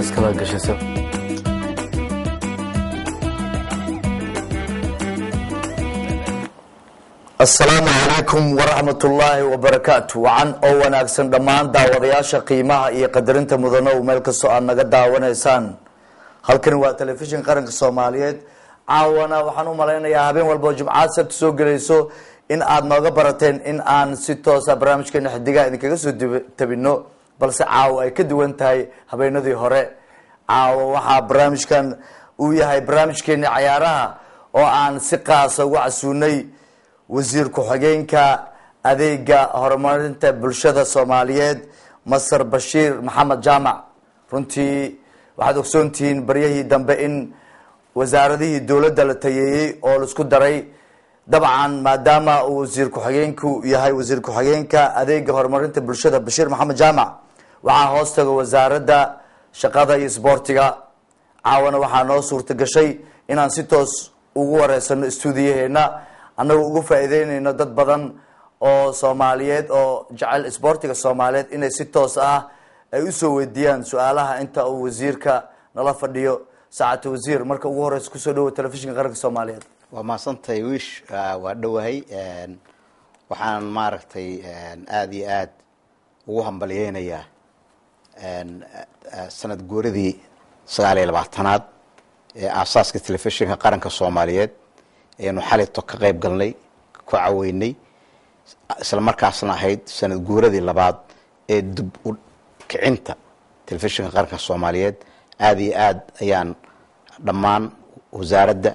iskala gashaysa asalaamu calaykum waraxmat ullaahi wabarakaatu wacan oo wanaagsan dhammaan daawadayaasha qiimaha iyo qadarinta mudano meel kastoo aad naga daawanaysaan halkani waa telefishin qaranka soomaaliyeed caawana waxaan u malaynayaa habeen walbao jimcaad sabti soo gelayso in aad nooga barateen in aan si toosa barnaamijkeena xidigaha idinkaga soo tabino balse caawo ay ka duwan tahay habeenadii hore caawo waxaa barnaamijkan uu yahay barnaamijkeeni cayaaraha oo aan si qaasa uga casuunay wasiir ku-xigeenka adeega horumarinta bulshada soomaaliyeed masar bashiir maxamed jaamac runtii waxaad ogsoontihiin baryahii dambe in wasaaradihii dowladda la tayeeyey oo laisku daray dabcan maadaama uu wasiir ku-xigeenku yahay wasiir ku-xigeenka adeega horumarinta bulshada bashiir maxamed jaamac waxaa hoos taga wasaaradda shaqada iyo sboortiga caawana waxaa noo suurta gashay inaan si toos ugu wareysano stuudiyaheena annagoo uga faa'iideyneyno dad badan oo soomaaliyeed oo jecel sboortiga soomaaliyeed inay si toos ah ay usoo weydiiyaan su-aalaha inta uu wasiirka nala fadhiyo saacata wasiir marka ugu horeysa kusoo dhawo telefishinka qaranka soomaaliyeed waa mahadsantahay wiish waa dhowahay waxaan maaragtay aada iyo aada ugu hambalyeynayaa sanad guuradii sagaal iyo labaatanaad ee aasaaska telefishinka qaranka soomaaliyeed ayanu xalito ka qayb galnay ku caweynay isla markaasna ahayd sanad guuradii labaad ee dib u kicinta telefishinka qaranka soomaaliyeed aada iyo aada ayaan dhammaan wasaaradda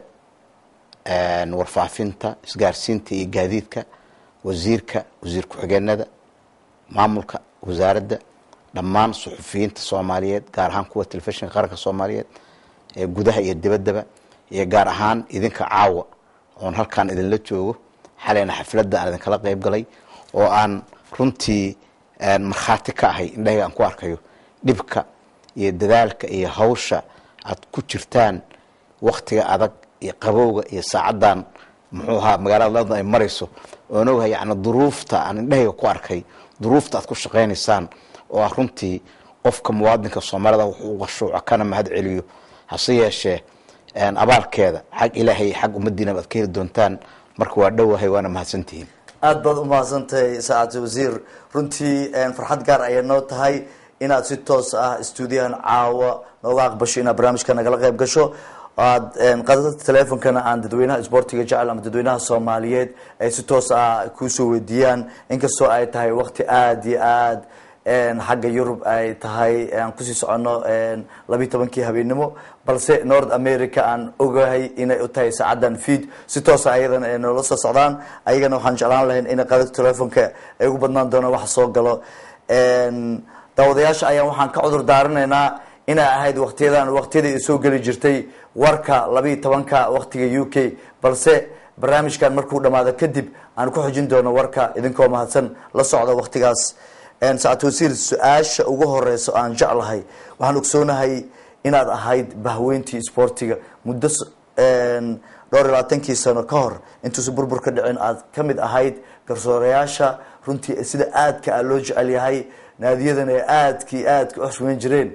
warfaafinta isgaarsiinta iyo gaadiidka wasiirka wasiir ku-xigeenada maamulka wasaaradda dhammaan suxufiyiinta soomaaliyeed gaar ahaan kuwa telefishinka qaranka soomaaliyeed ee gudaha iyo dibaddaba iyo gaar ahaan idinka caawa oon halkaan idinla joogo xalayna xafladda aan idinkala qayb galay oo aan runtii markhaati ka ahay indhahayga aan ku arkayo dhibka iyo dadaalka iyo hawsha aad ku jirtaan waktiga adag iyo qabowga iyo saacaddan muxuu ahaa magaalada london ay marayso oon ogahay yani duruufta aan indhahayga ku arkay duruufta aad ku shaqaynaysaan oo ah runtii qofka muwaadinka soomaalida wuxuu uga shuuco kana mahad celiyo hase yeeshee abaalkeeda xag ilaahay xag ummadiinaba aad ka heli doontaan marka waa dhowahay waana mahadsantihiin aada baad umahadsantahay saacata wasiir runtii farxad gaar ayay noo tahay inaad si toos ah stuudiyahan caawa nooga aqbasho inaad barnaamijka nagala qayb gasho aad qadada teleefonkana aan dadweynaha sboortiga jecel ama dadweynaha soomaaliyeed ay si toos ah kuusoo weydiiyaan inkastoo ay tahay wakti aada iyo aad xagga yurub ay tahay aan kusii socono labiyi tobankii habeenimo balse north america aan ogahay inay u tahay saacadan feed si toosa ayadana ay noola soo socdaan ayagana waxaan jeclaan lahayn in qadada telefonka ay ugu badnaan doonaan wax soo galo daawadayaasha ayaan waxaan ka cudur daaranaynaa inay ahayd waktiyadan waktiyadii ay soo geli jirtay warka labiiyi tobanka waktiga u k balse barnaamijkan markuu dhamaado kadib aan ku xujin doono warka idinkoo mahadsan la socda waktigaas saacad wasiir su-aasha ugu horeyso aan jeclahay waxaan ogsoonahay inaad ahayd bahweyntii sboortiga muddo dhowr iyo labaatankii sano ka hor intuusa burbur ka dhicin aad ka mid ahayd garsoorayaasha runtii sida aadka a loo jecel yahay naadiyadana ay aadkii aadka u xushmeyn jireen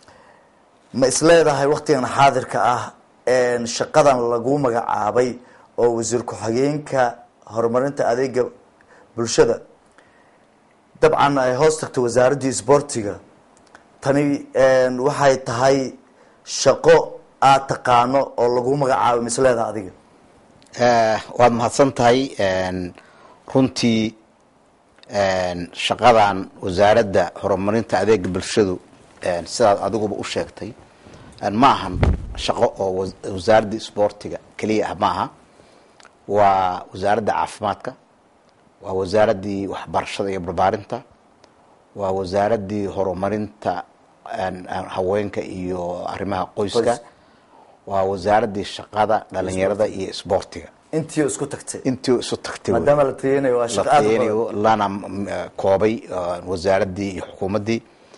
ma isleedahay waktigan xaadirka ah shaqadan lagu magacaabay oo wasiir ku-xigeenka horumarinta adeega bulshada dabcan ay hoos tagto wasaaraddii sboortiga tani waxay tahay shaqo aada taqaano oo lagu magacaabay ma isleedaha adiga waad mahadsan tahay runtii shaqadan wasaaradda horumarinta adeega bulshadu sidaad adiguba u sheegtay ma ahan shaqo oo wasaaradda sboortiga keliya ah ma aha waa wasaaradda caafimaadka waa wasaaraddii waxbarashada iyo barbaarinta waa wasaaraddii horumarinta haweenka iyo arrimaha qoyska waa wasaaraddii shaqada dhalinyarada iyo sboortiga intii isku tagtay intii isu tagtay maadaama la tayanayo waa shaqo aad u badan. lana koobay wasaaraddii iyo xukuumaddii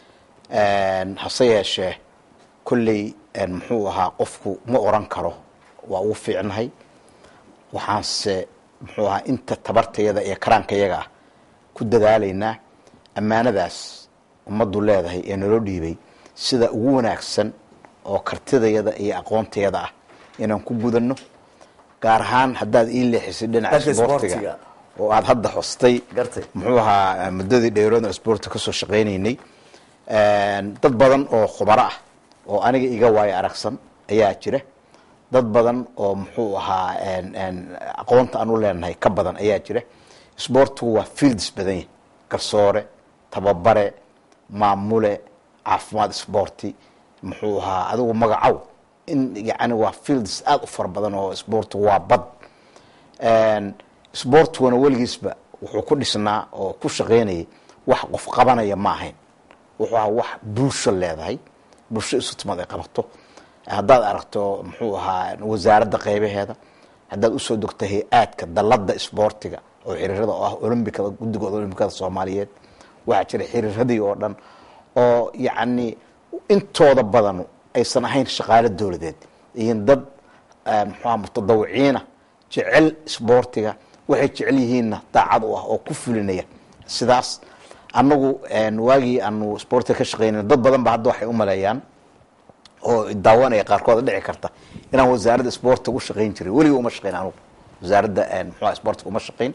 hase yeeshee kolley muxuu ahaa qofku ma oran karo waa ugu fiicnahay waxaanse muxuu ahaa inta tabartayada iyo karaankayaga ah ku dadaalaynaa ammaanadaas ummaddu leedahay ee naloo dhiibay sida ugu wanaagsan oo kartidayada iyo aqoontayada ah inaan ku gudano gaar ahaan haddaad ii leexisay dhinaca Dhanka isboortiga isboortiga. oo aada hadda hostay Gartay. muxuu ahaa muddadii dheeroodna isboorti kasoo shaqaynaynay dad badan oo khubaro ah oo aniga iga waayo aragsan ayaa jira dad badan oo muxuu ahaa en- en aqoonta aan u leenahay ka badan ayaa jira isboortigu waa fields badan yahi garsoore tababare maamule caafimaad isboorti muxuu ahaa adigu magacow in yani waa fields aada u fara badan oo isboortigu waa bad En, isboortiguna weligiisba wuxuu ku dhisnaa oo ku shaqaynayay wax qof qabanaya ma ahayn wuxuu ahaa wax bulsho leedahay bulsho isu timad ay qabato haddaad aragto muxuu ahaa wasaaradda qeybaheeda haddaad usoo dogto hay-aadka dalada isboortiga oo xiriirada oo ah olombikada guddigooda olombikada soomaaliyeed waxaa jira xiriiradii oo dhan oo yacni intooda badanu aysan ahayn shaqaalo dowladeed iyin dad eh, muxuu ahaa mutadawiciina jecel isboortiga waxay jecel yihiinna daacad u ah oo ku fulinaya sidaas annagu en, waagii aanu isboortiga ka shaqeynay dad badan ba hadda waxay u maleeyaan oo daawanaya qaarkood dhici karta inaan wasaaradda isboortiga u shaqayn jiray weliga uma shaqayn anugu wasaaradda en, muxuu ahaa isboortiga uma shaqayn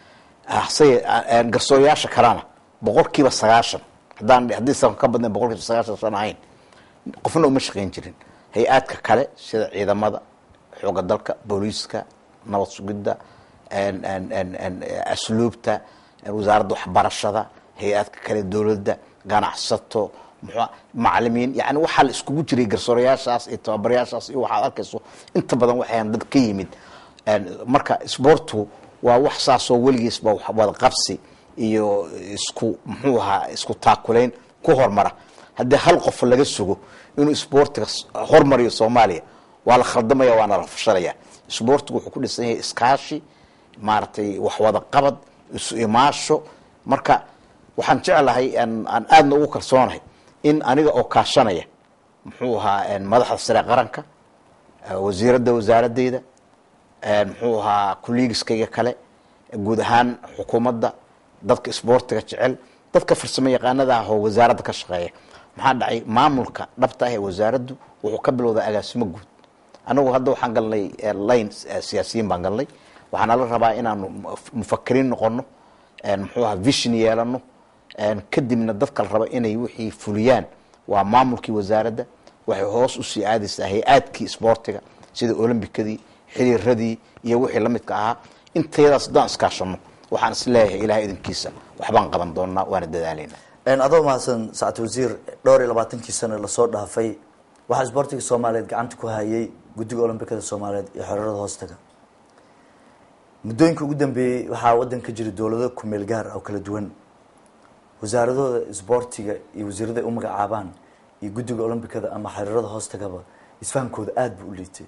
hase garsoorayaasha kalena boqolkiiba sagaashan haddaan haddiisan ka badnayn boqolkiiba sagaashan san ahayn qofna uma shaqayn jirin hay-aadka kale sida ciidamada xooga dalka booliiska nabad sugidda en- en- en- en- asluubta wasaaradda waxbarashada hay-aadka kale dowladda ganacsato muxuu macalimiin yani waxaa la iskugu jiray garsoorayaashaas iyo tababarayaashaas iyo waxaad arkayso inta badan waxayan dad ka yimid En, marka isboortigu waa wax saasoo weligiisba wax wada qabsi iyo isku muxuu ahaa isku taakulayn ku hormara haddii hal qof laga sugo inuu isboortiga s- hormariyo soomaaliya waa la khaldamaya waana la fashalaya isboortigu wuxuu ku dhisan yahay iskaashi maaragtay wax wada qabad isu imaasho marka waxaan jeclahay aan aan aadna ugu kalsoonahay in aniga oo kaashanaya muxuu ahaa en, madaxda sare qaranka eh, wasiiradda wasaaradeyda en, muxuu ahaa kuliigiskayga kale guud ahaan xukuumadda dadka isboortiga jecel dadka farsamo yaqaanada ah oo wasaaradda ka shaqeeya maxaa dhacay maamulka dhabta ah ee wasaaraddu wuxuu ka bilowdaa agaasimo guud anagu hadda waxaan galnay eh, line eh, siyaasiyiin baan galnay waxaana la rabaa inaanu muf- mufakiriin noqono en, muxuu ahaa vision yeelano en, kadibna dadka la raba inay wixii fuliyaan waa maamulkii wasaaradda waxay hoos usii aadaysaa hay-aadkii isboortiga sida olombikadii xiriiradii iyo wixii la midka ahaa intayadaas haddaan iskaashano waxaan is leeyahay ilahay idinkiisa waxbaan qaban doonaa waana dadaalaynaa En, adoo mahadsan sacad wasiir dhowr iyo labaatankii sano lasoo dhaafay waxaa isboortiga soomaaliyeed gacanta ku hayay guddiga olombikada soomaaliyeed iyo xorarada hoostaga muddooyinka ugu dambeeyey waxaa waddan ka jira dowlado kumeel gaar ah oo kala duwan wasaaradooda isboortiga iyo wasiirada ay u magacaabaan iyo guddiga olombikada ama xiriirada hoostagaba isfahamkooda aada buu u liitay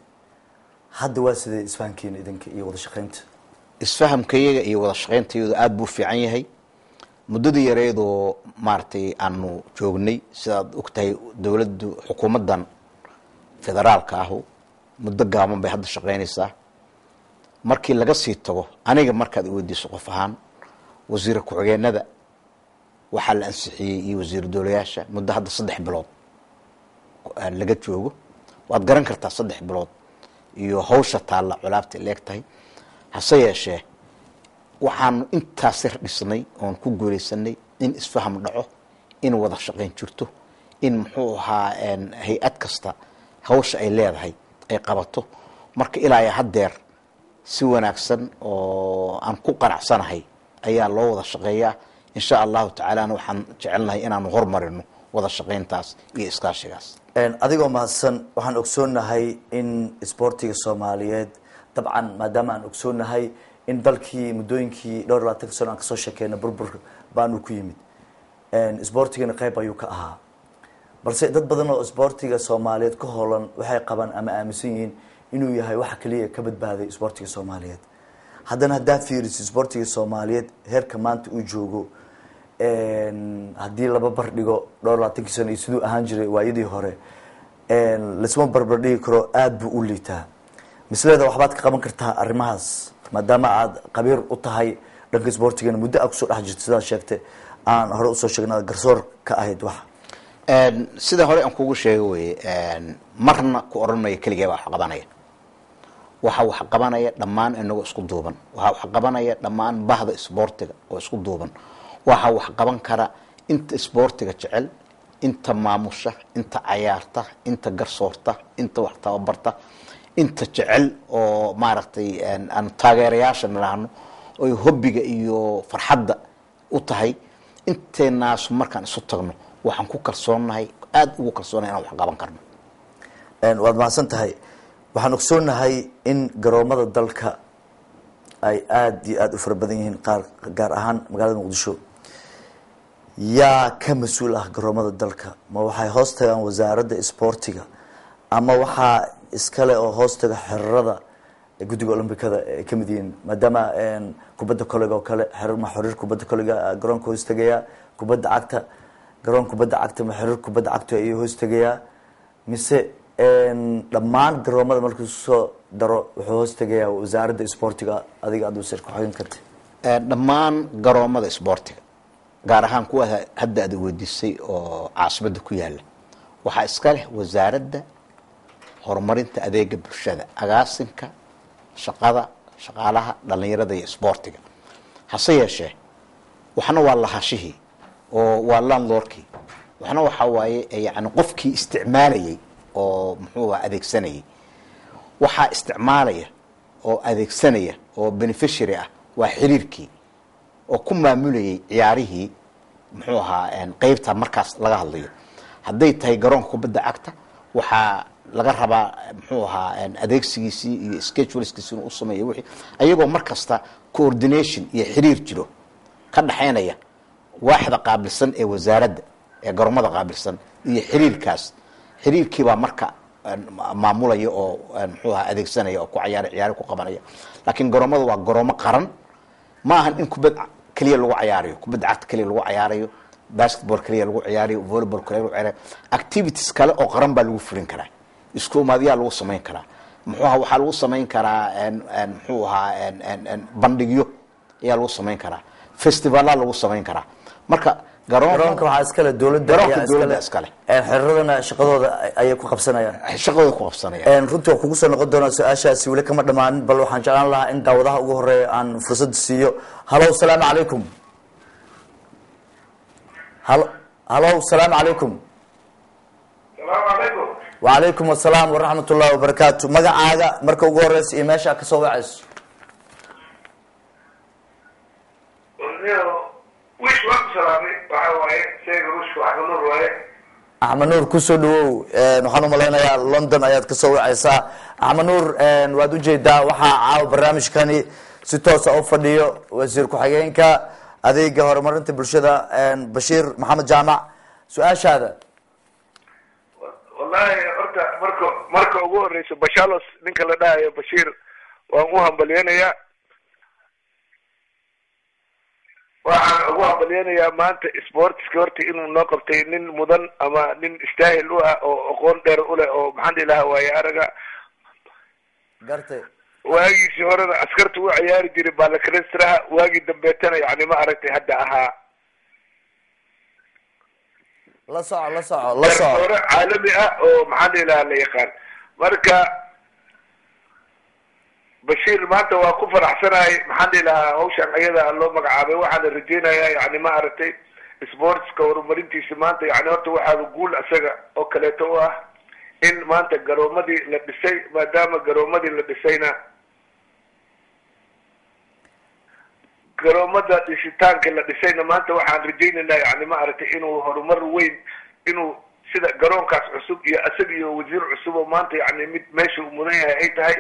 hadda waa sidee isfahamkeena idinka iyo wada shaqaynta isfahamkayaga iyo wada shaqayntayadu aada buu fiican yahay muddadii yareedoo maaragtay aanu joognay sidaad ogtahay dowladdu xukuumaddan federaalka ahu muddo gaaban bay hadda shaqaynaysaa markii laga sii tago aniga markaad iweydiiso qof ahaan wasiira ku-xigeenada waxaa la ansixiyey iyo wasiir dowlayaasha muddo hadda saddex bilood laga joogo waad garan kartaa saddex bilood iyo hawsha taalla culaabta leeg tahay hase yeeshee waxaanu intaas yar dhisnay oon ku guulaysanay in isfaham dhaco in wada shaqayn jirto in muxuu ahaa hay-ad kasta hawsha ay leedahay ay qabato marka ilaa iyo haddeer si wanaagsan oo aan ku qanacsanahay ayaa loo wada shaqeeyaa insha allahu tacaalana waxaan jecelnahay inaanu hormarino wada shaqayntaas iyo iskaashigaas adigoo mahadsan waxaan ogsoonahay in isboortiga soomaaliyeed dabcan maadaama aan ogsoonahay in dalkii muddooyinkii dhowr labaatanka sano aan kasoo sheekeyna burbur baanu ku yimid isboortigana qeyb ayuu ka ahaa balse dad badan oo isboortiga soomaaliyeed ka hoolan waxay qabaan ama aaminsan yihiin inuu yahay waxa kaliya ka badbaaday isboortiga soomaaliyeed haddana haddaad fiiriso isboortiga soomaaliyeed heerka maanta uu joogo haddii laba bardhigo dhowr labaatankii sano iyo siduu ahaan jiray waayadii hore lasma barbardhigi karo aada buu u liitaa misleeda waxbaad ka qaban kartaa arrimahaas maadaama aad qabiir u tahay dhanka isboortigana muddo aad kusoo dhex jirto sidaad sheegtay aan hore usoo sheegna garsoor ka ahayd waxa sida hore aan kugu sheega weye marna ku odhan mayo keligee baa wax qabanaya waxaa wax qabanaya dhammaan inagoo isku duuban waxaa wax qabanaya dhammaan bahda isboortiga oo isku duuban waxaa wax qaban kara inta isboortiga jecel inta maamusha inta cayaarta inta garsoorta inta wax tababarta inta jecel oo maaragtay aan taageerayaasha nidhaahno oy hobbiga iyo farxadda u tahay inteenaasu markaan isu tagno waxaan ku kalsoonnahay aada ugu kalsoonnahay inaan wax qaban karno waad mahadsan tahay waxaan ogsoonahay in garoomada dalka ay aada iyo aada u fara badan yihiin qaar gaar ahaan magaalada muqdisho yaa ka mas-uul ah garoomada dalka ma waxay hoos tagaan wasaaradda isboortiga ama waxaa iskale oo hoos taga xerarada guddiga olombikada ay kamid yihiin maadaama kubadda kolega oo kale ma xiriir kubadda kolega garoonka hoos tagayaa kubadda cagta garoon kubadda cagta ma xiriir kubadda cagta ayuu hoos tagayaa mise dhammaan garoomada markuu soo daro wuxuu hoos tegayaa wasaaradda isboortiga adiga aad wasiir ku-xigin karta dhammaan garoomada isboortiga gaar ahaan kuwa hadda aad weydiisay oo caasimada ku yaala waxaa iska leh wasaaradda horumarinta adeega bulshada agaasinka shaqada shaqaalaha dhalinyarada iyo isboortiga hase yeeshee waxna waa lahashihii oo waa landlordkii waxna waxaa waaye yani qofkii isticmaalayay oo muxuu aha adeegsanayay waxaa isticmaalaya oo adeegsanaya oo beneficiary ah waa xiriirkii oo ku maamulayay ciyaarihii muxuu ahaa qeybta markaas laga hadlayo hadday tahay garoonka kubadda cagta waxaa laga rabaa muxuu ahaa adeegsigiisii iyo schedulskiisi inuu usameeyo wixii ayagoo mar kasta coordination iyo xiriir jiro ka dhaxaynaya waaxda qaabilsan ee wasaaradda ee garoomada qaabilsan iyo xiriirkaas xiriirkiibaa marka maamulaya oo muxuu ahaa adeegsanaya oo ku cayaara ciyaari ku qabanaya laakiin garoomada waa garoomo qaran ma ahan in kubad keliya lagu cayaarayo kubadda cagta keliya lagu cayaarayo basketball keliya lagu ciyaarayo volleyball keliya lagu ciyaarayo activities kale oo qaran baa lagu fulin karaa isku umaadyaa lagu samayn karaa muxuu ahaa waxaa lagu samayn karaa muxuu ahaa bandhigyo ayaa lagu samayn karaa festivalla lagu samayn karaa marka garoonka waxaa iskale dowladda garoonka ayaa dowladda iskale xiriradana shaqadooda ayay ku qabsanayaan shaqadooda ku qabsanaya runtii waa kugu soo noqon doonaa su-aashaasi weli kama dhamaanin bal waxaan jeclaan lahaa in daawadaha ugu horeeya aan fursad siiyo halow salaamu calaykum halo halow salaamu calaykum salaamu calaykum wacalaykum asalaam waraxmat ullahi wabarakaatu magacaaga marka ugu horeysa iyo meesha kasoo wacayso wish waan ku salaamay waxa waaye sheega ruushka waxba nur waaye axmed nuur kusoo dhawow waxaan umalaynayaa london ayaad kasoo wacaysaa axmed nuur waad ujeedaa waxaa caawa barnaamijkani si toosa u fadhiyo wasiir ku-xigeenka adeega horumarinta bulshada bashiir maxamed jaamac su-aashaada wallahi horta marka marka ugu horeysa bashalos ninka la dhahayo bashiir waan u hambalyeynayaa waxaan ugu hambalyeynayaa maanta sportska horta inuu noo qabtay nin mudan ama nin istaahil u ah oo aqoon dheer u leh oo maxaan dhihi lahaa waaye araga gartay waagiisii horena askarta u ciyaari jiray balakrestraha waagii dambeetana yani ma aragtay hadda ahaa la soco la soco la soco hore caalami ah oo maxaan dhihi lahaa la yaqaan marka bashiir maanta waa ku faraxsanahay maxaan dhihi lahaa hawshan ayada loo magacaabay waxaana rajeynayaa yani ma aragtay sportska horumarintiisa maanta yani horta waxaaba guul isaga oo kaleeto u ah in maanta garoomadii la dhisay maadaama garoomadii la dhisayna garoomada dhisitaanka la dhisayna maanta waxaan rajaynaynaa yani ma aragtay inuu horumar weyn inuu sida garoonkaas cusub iyo isaga iyo wasiir cusub oo maanta yani mid meesha uu mudan yahay ay tahay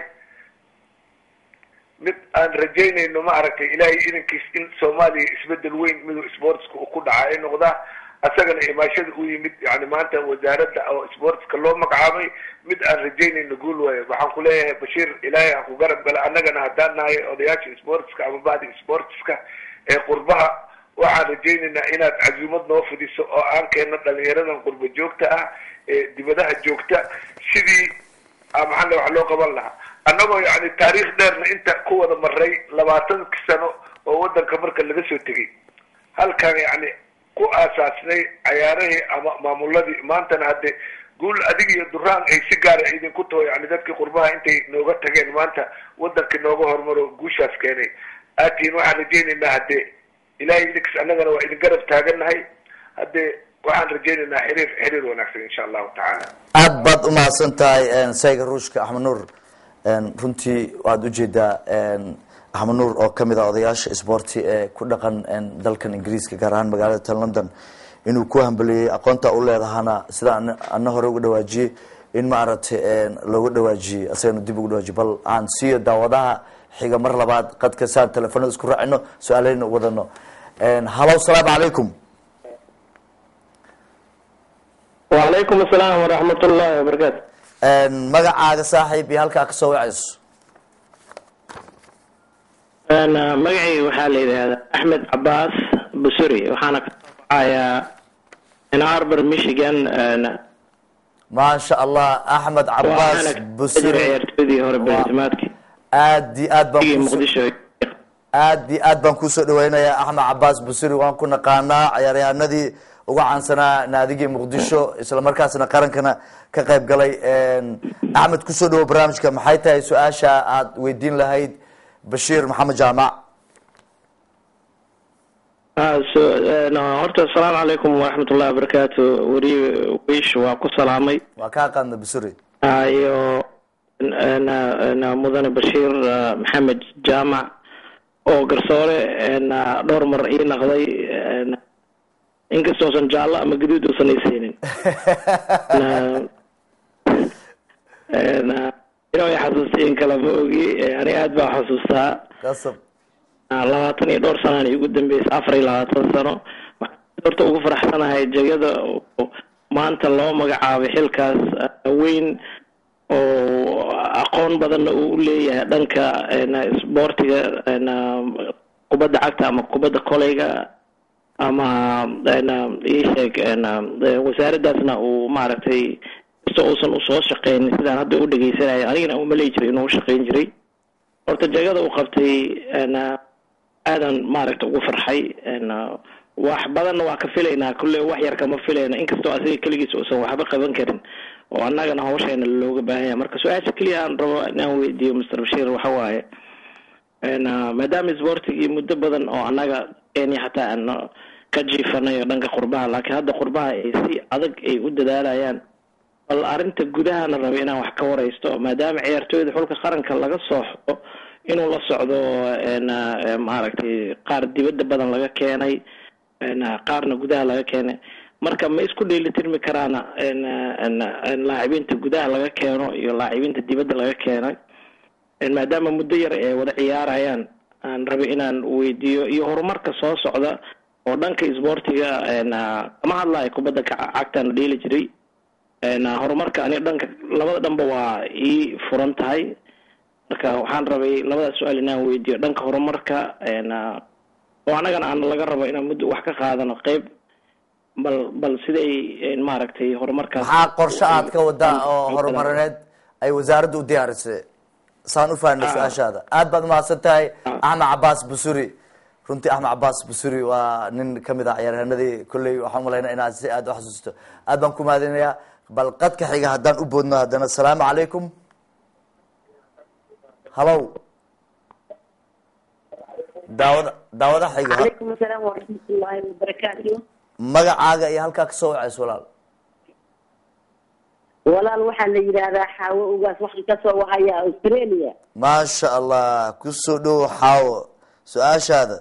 mid aan rajaynayno ma aragtay ilaahay idankiis in soomaaliya isbedel weyn miduu sportska uu ku dhaca ay noqdaa isagana imaashada u yimid yani maanta wasaaradda oo sportska loo magacaabay mid aan rajaynayno guul waayo waxaan ku leeyahay bashiir ilaahay ha ku garab gala annagana haddaan nahay odayaasha sportska ama bahdi sportska ee qurbaha waxaan rajaynaynaa inaad casuumad noo fidiso oo aan keenno dhalinyaradan qurba joogta ah ee dibadaha joogta sidii maxalle wax loo qaban lahaa annagoo yani taariikh dheerna inta ku wada maray labaatanki sano oo wadanka marka laga soo tegay halkan yani ku aasaasnay cayaarahii ama maamuladii maantana hadde guul adig iyo duraan ay si gaara idinku taho yani dadkii qurbaha intay nooga tageen maanta wadankii nooga horumaro guushaas keenay aatiin waxaan rajaynaynaa hadde ilahay idinkas annagana waa idin garab taagannahay hadde waxaan rajaynaynaa xiriir xiriir wanaagsan insha allahu tacaala aad baad umahadsan tahay sayga ruushka axmed nuur runtii waad ujeedaa axmed nuur oo kamid ah odayaasha sboorti ee ku dhaqan dalkan ingiriiska gaar ahaan magaalada tan london inuu ku hambeliyey aqoonta u leedahana sida ana hore uga dhawaajiyey in maaragtay looga dhawaajiyey asagana dib uga dhawaajiyey bal aan siiyo daawadaha xiga mar labaad qadka saan telefonada isku raacino su-aaleyna wadano hallo salaamu calaykum wacalaykum asalaam waraxmat ullahi wabarakaatu magacaaga saaxiib iyo halkaa kasoo wacayso magacayga waxaa la yidhaahdaa axmed cabaas busuri waxaana ka soo baxayaa in arbor michigan maasha allah axmed cabaas waxaana busiri ciyaartoydii hore beertimaadkii aad iyo aad baan kuso- muqdisho aad iyo aad baan kusoo dhaweynayaa axmed cabaas busiri waan ku naqaanaa ciyaaryahanadii uga caansanaa naadigii muqdisho isla markaasna qarankana ka qayb galay axmed kusoo dhawo barnaamijka maxay tahay su-aasha aad weydiin lahayd bashiir maxamed jaamac Ah, so no, horta asalaamu calaykum waraxmat ullahi wabarakaatu weri wiish waa ku salaamay waa kaa qaadna busiri Ah, iyo na- na mudane bashiir ah, maxamed jaamac oo garsoore na dhowr mar ii naqday na inkastoosan jaallo ama gaduud uusan ii siinin na- na inuu i xasuustay in kale ma ogi ani aad baa xasuustaa qasab labaatan iyo dhowr sanaan igu dambeysay afar iyo labaatan sano waxaan horta ugu faraxsanahay jegada oo maanta loo magacaabay xilkaas ah, weyn oo aqoon badanna uu leeyahay dhanka na isboortiga na kubadda cagta ama kubadda koleyga ama na ii sheeg na wasaaraddaasna uu maaragtay kasta uusan usoo shaqeynin sidaan hadda u dhegeysanayo anigana uma leeyi jiray inuu u shaqeyn jiray horta jegada uu qabtay na aadan maaragta ugu farxay na wax badanna waa ka filaynaa kulle wax yar kama filayna inkastoo asiga keligiis uusan waxba qaban karin oo annagana hawsheena looga baahan yahay marka su-aasha keliya aan rabo inaan weydiiyo master bashiir waxa waaye na maadaama isboortigii muddo badan oo annaga kenya xataa aan ka jiifanayo dhanka qurbaha laakiin hadda qurbaha ay si adag ay u dadaalayaan bal arrinta gudahana raba inaan wax ka waraysto maadaama ciyaartooyda xulka qaranka laga soo xo inuu la socdo na maaragtay qaar dibadda badan laga keenay na qaarna gudaha laga keenay marka ma isku dheelitirmi karaana na laacibiinta gudaha laga keeno iyo laacibiinta dibadda laga keenay maadaama muddo yar ay wada ciyaarayaan aan rabay inaan weydiiyo iyo horumarka soo socda oo dhanka isboortiga na kama hadlayo kubadda ca- cagtaan dheeli jiray na horumarka ani dhanka labada dhanba waa ii furan tahay marka waxaan rabay labadaas su-aal inaan weydiiyo dhanka horumarka na oo annagana aan laga rabo inaan muddo wax ka qaadano qeyb bal bal siday maaragtay horumarkaas maxaa qorshe aad ka wadaa oo horumarineed ay wasaaradda u diyaarisay saan u fahnay su-aashaada aad baad umahadsan tahay axmed cabaas busuri runtii axmed cabaas busuri waa nin kamid ah ciyaaryahanadii kolley waxaan umalaynaa inaad si aad u xasuusto aad baan ku mahadinayaa bal qadka xiga haddaan u boodno haddana asalaamu calaykum hallow daawada daawada xiga calaykum asalaam waraxmatullaahi wabarakaatu magacaaga iyo halkaa kasoo wacayso walaal walaal waxaa la yidhaahdaa xaawo ugaas waxaan kasoo wahaya australia maasha allah kusoo dhowo xaawo su-aashaada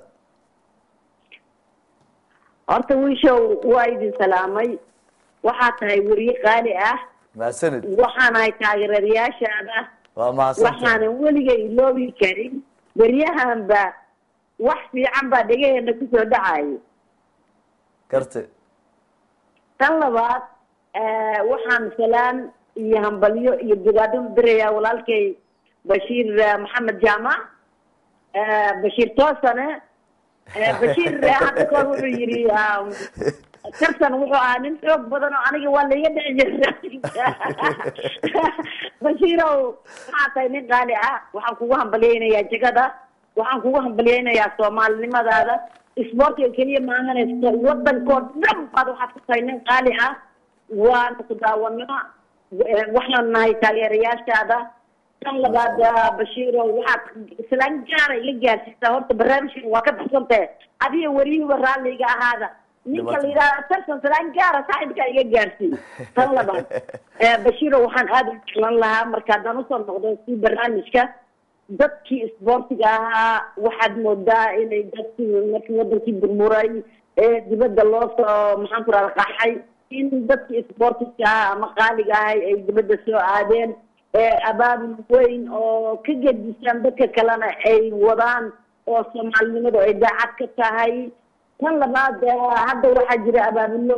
horta wiishow waa idin salaamay waxaa tahay weriye qaali ah mahadsanid waxaanahay taageerayaashaada waa mahadsantahay waxaanan weliga iloobi karin beryahanba wax fiican baa dhegaheena kusoo dhacayo karte tan labaad waxaan salaan iyo hambalyo iyo bogaado u dirayaa walaalkay bashiir eh, maxamed jaamac eh, bashiir toosane eh, bashiir eh, hadda kahor wuxuu yidhi um, tartan wuxuu ahaa nin xoog badan oo aniga waa laiga dhici jirta bashiirow waxaa tahay nin qaali ah waxaan kugu hambalyaynayaa jegada waxaan kugu hambalyaynayaa soomaalinimadaada isboortiga keliya maahanaysa wadankoo dhan baad waxaad ku tahay nin qaali ah waanu ku daawanaa waxaan nahay taageerayaashaada tan labaad bashiiro waxaad islaan gaara ila gaarsiisaa horta barnaamijkan waa ka baxsantahe adiga weriyihiba raalliga ahaada ninka la yidhahda tartan islaan gaara saaxibkaa iga gaarsiiy tan labaad bashiiro waxaan aada u jeclan lahaa marka haddaan usoo noqdo si barnaamijka dadkii isboortiga ahaa waxaad moodaa inay dadkii markii wadankii burburay ee dibadda loo soo maxaan ku rahda qaxay in dadkii isboortiga ahaa ama qaaliga ahay ay dibadda soo aadeen abaabul weyn oo ka gedisaan dadka kalena ay wadaan oo soomaalinimadu ay daacad ka tahay tan labaad hadda waxaa jira abaabulo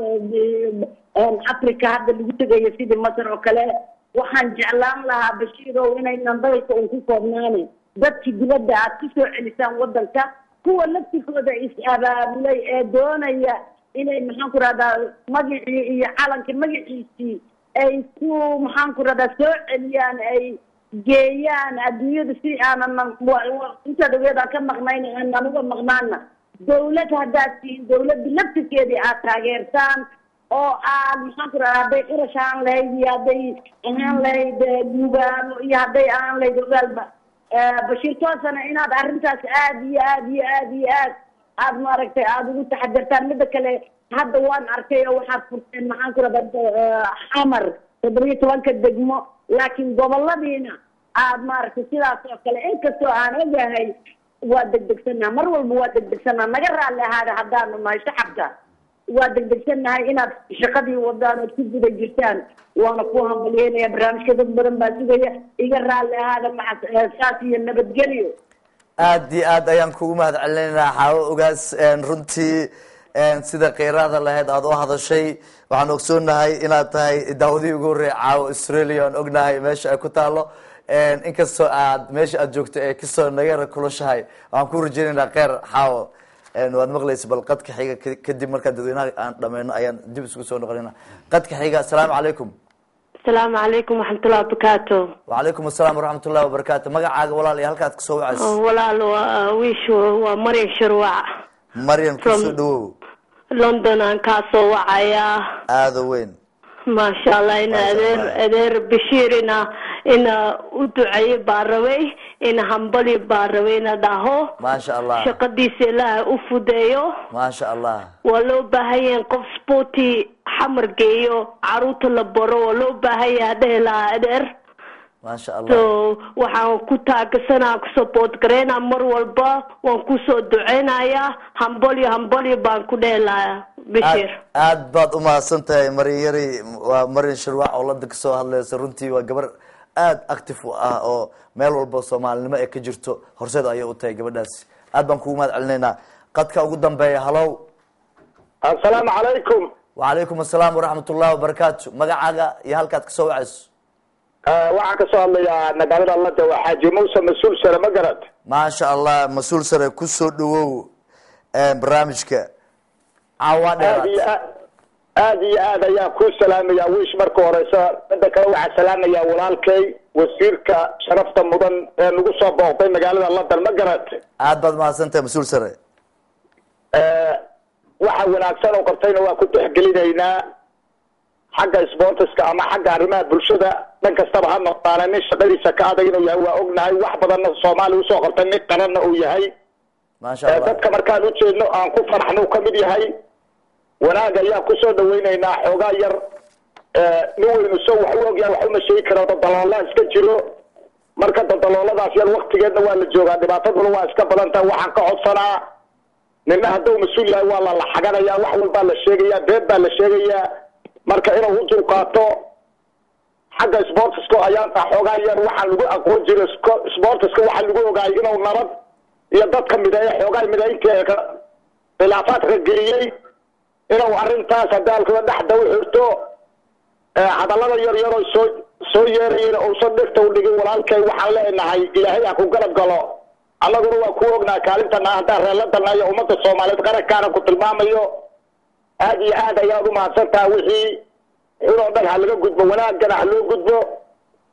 africa hadda lagu tegayo sidii masar oo kale waxaan jeclaan lahaa bashiirow inaynan dalka un ku koobnaanin dadkii dibadda aad ku soo celisaan wadanka kuwa laftikooda is-abaabulay ee doonaya inay maxaan ku rahdaa magacii iyo calanka magaciisii ay ku maxaan ku rahdaa soo celiyaan ay geeyaan adduunyada si aanan inta dhaweedaan ka maqnayn aanan uga maqnaana dawlad haddaad tihiin dawladda laftirkeedii aad taageertaan oo aad maxaan ku rahdaa hadday qurash ahaan lahayd iyo hadday ahaan lahayd guubaano iyo hadday ahaan lahayd ogaalba bashiir toosana inaad arrintaas aad iyo aad iyo aad iyo aad aad maaragtay aada ugu taxadirtaan mida kale hadda waan arkay oo waxaad furteen maxaan ku rahdaa xamar toddobiyo tobanka degmo laakiin goboladiina aad maaragtay sidaas oo kale inkastoo aan ogahay waa degdegsannaha mar walba waa degdegsannaha naga raalli ahaada haddaanu nahay shacabka waa degdegsannahay inaad shaqadii wadaan ood ku guda jirtaan waana ku hambalyeynaya barnaamijka dad badan baa sugaya iga raalli ahaada maca saas iyo nabadgelyo aad iyo aad ayaan kugu mahad celinaynaa xaawo ogaas runtii sida kheyraada lahayd aada u hadashay waxaan ogsoonahay inaad tahay daawadihii ugu horreeya caawo australia aan ognahay meesha ay ku taalo inkastoo aad meesha aad joogto ee kasoo nagara kulashahay waxaan ku rajeynaynaa kheyr xaawo waad maqlaysa bal qadka xiga kadib markaa dadweynaha aan dhameyno ayaan dib isugu soo noqonayna qadka xiga asalaamu calaykum asalaamu calaykum waxmatullah wabarakaatu wacalaykum asalaam waraxmat ullahi wabarakaatu magacaaga walaal iyo halkaad kasoo wacayso walaal waa wiish waa maryan sharwac maryan kusoo dhawow london aan kaa soo wacayaa aada weyn maasha allah ina adeer adeer bashiir ina ina u duceeye baa rabay ina hambali baa rabay ina dhaho maasha allah shaqadiisa ilaaha u fudeeyo maasha allah waa loo baahanyahin qof sporti xamar geeyo caruurta la baro waa loo baahanya dhehi lahaa adeer maasha so allah waxaan ku taagasanaa ku support gareynaa mar walba waan kusoo duceynayaa hambalyo hambalyo baan ku dhehi lahaa bashir aad baad umahadsan tahay maryan yari waa maryan sharwac oo lada kasoo hadlaysa runtii waa gabar aada active u ah oo meel walba soomaalinimo ee ka jirto horseed ayay u tahay gabadhaasi aad baan kugu mahad celinaynaa qadka ugu dambeeya halow assalaamu calaykum wacalaykum asalaam waraxmat ullahi wabarakaatu magacaaga iyo halkaad kasoo wacayso waxaan kasoo hadlayaa magaalada lada waa xaaji muuse mas-uul sare ma garad maasha allah mas-uul sare kusoo dhawow barnaamijka caawa aad iyo dheeraad aad aad iyo aad ayaa ku salaamaya wiish marka horeysa midda kale waxaa salaamaya walaalkay wasiirka sharafta mudan ee nagu soo booqday magaalada london ma garad aad baad mahadsan tahay mas-uul sare waxa wanaagsan oo qabtayna waa ku tixgelinaynaa xagga sportiska ama xagga arrimaha bulshada dhan kastaba ha noqdaana nin shaqadiisa ka adag inuu yahay waa ognahay wax badanna soomaaliya usoo qabtay nin qaranna uu yahay maasha ee allah dadka markaan ujeedno aan ku faraxno uu kamid yahay wanaag ayaan kusoo dhawaynaynaa xoogaa yar ee, nin weynu so wax u ogyahay wax uma sheegi karo dadaloola iska jiro marka dadalooladaas yar waktigeedna waa la joogaa dhibaataduna waa iska badan tahay waxaan ka codsanaa nina hadduu mas-uul yahay waa la laxaganaya wax walbaa la sheegaya beed baa la sheegayaa marka inuu u dulqaato xagga sportiska ayaanta xoogaa yar waxaa lagu aqoon jiray sco- sportiska waxaa lagu ogaayay inuu nabad iyo dadka mideeya xoogaa mideynta ka khilaafaadka geliyey inuu arrintaas hadaalkada dhexda u xirto ee hadallada yar yaroo soo soo yeerayeen uusan dhegta u dhigin walaalkay waxaan leenahay ilaahay ha ku galab galo annaguna waa ku ognahay kaalintana haddaan reeladana iyo ummadda soomaaliyeed qarankaana ku tilmaamayo aad iyo aad ayaad u mahadsan tahay wixii xun oo dhan ha laga gudbo wanaagana ha loo gudbo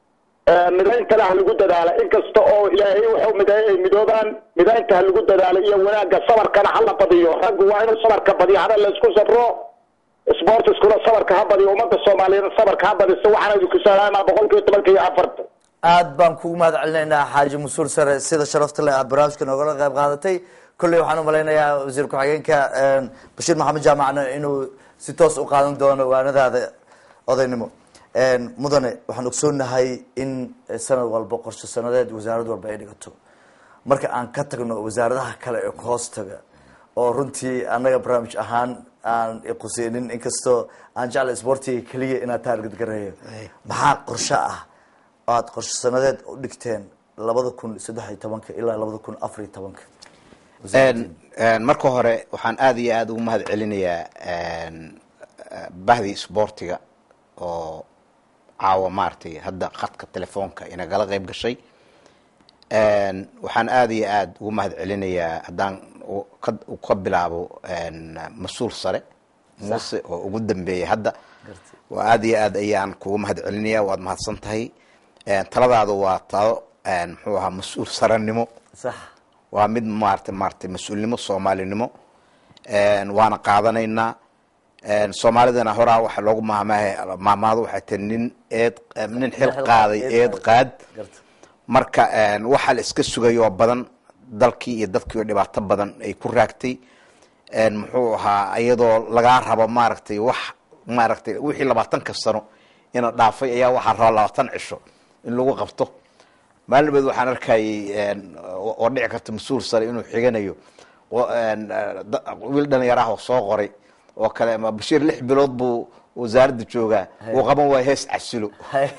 midayntana ha lagu dadaala inkasta oo ilaahay wuxuu mideeyay ay midoobaan midaynta ha lagu dadaala iyo wanaagga sabarkana ha la badiyo raggu waa inuu sabarka badiyo hada la isku sabro sportiskuna sabarka ha badiyo ummadda soomaaliyeed sabarka ha badiso waxaan idinku salaamaa boqolkiiba tobanka iyo afarta aad baan kugu mahad celinaynaa xaaji mas-uul sare sida sharafta leh aad barnaamijka noogala qayb qaadatay kolley waxaan umalaynayaa wasiir ku-xigeenka bashiir maxamed jaamacna inuu si toos u qaadan doono waanadaada odaynimo mudane waxaan ogsoonahay in sanad walba qorshe sanadeed wasaarad walba ay dhigato marka aan ka tagno wasaaradaha kale ee hoos taga oo runtii annaga barnaamij ahaan aan iquseynin inkastoo aan jecla sportiga keliya inaad taargad gareeyo maxaa qorshe ah oo aad qorshe sanadeed u dhigteen labada kun saddex iyo tobanka ilaa labada kun afar iyo tobanka marka hore waxaan aada iyo aada ugu mahad celinayaa bahdii sboortiga oo caawa maaragtay hadda khadka telefoonka inagala qayb gashay waxaan aada iyo aada ugu mahad celinayaa haddaan ka bilaabo mas-uul sare muuse oo ugu dambeeyay hadda waa aada iyo aad ayaan kugu mahad celinaya waad mahadsan tahay taladaadu waa talo muxuu ahaa mas-uul sarenimo sax waa mid maarata maaragtay mas-uulnimo soomaalinimo waana qaadanaynaa soomaalidana horaa waxa loogu maahmaah maahmaado waxay tahay nin eed nin xil qaaday eed qaad marka waxaa la iska sugayoo badan dalkii iyo dadkii oo dhibaato badan ay ku raagtay muxuu ahaa iyadoo lagaa rabo maaragtay wax maaragtay wixii labaatanka sano ina dhaafay ayaa waxaa raba labaatan cisho in lagu qabto maalin waxaan arkayay oo dhici karta mas-uul sare inuu xiganayo wiil dhalinyaraah oo soo qoray oo kale bashiir lix bilood buu wasaaradda joogaa uu qaban waaya hees casilo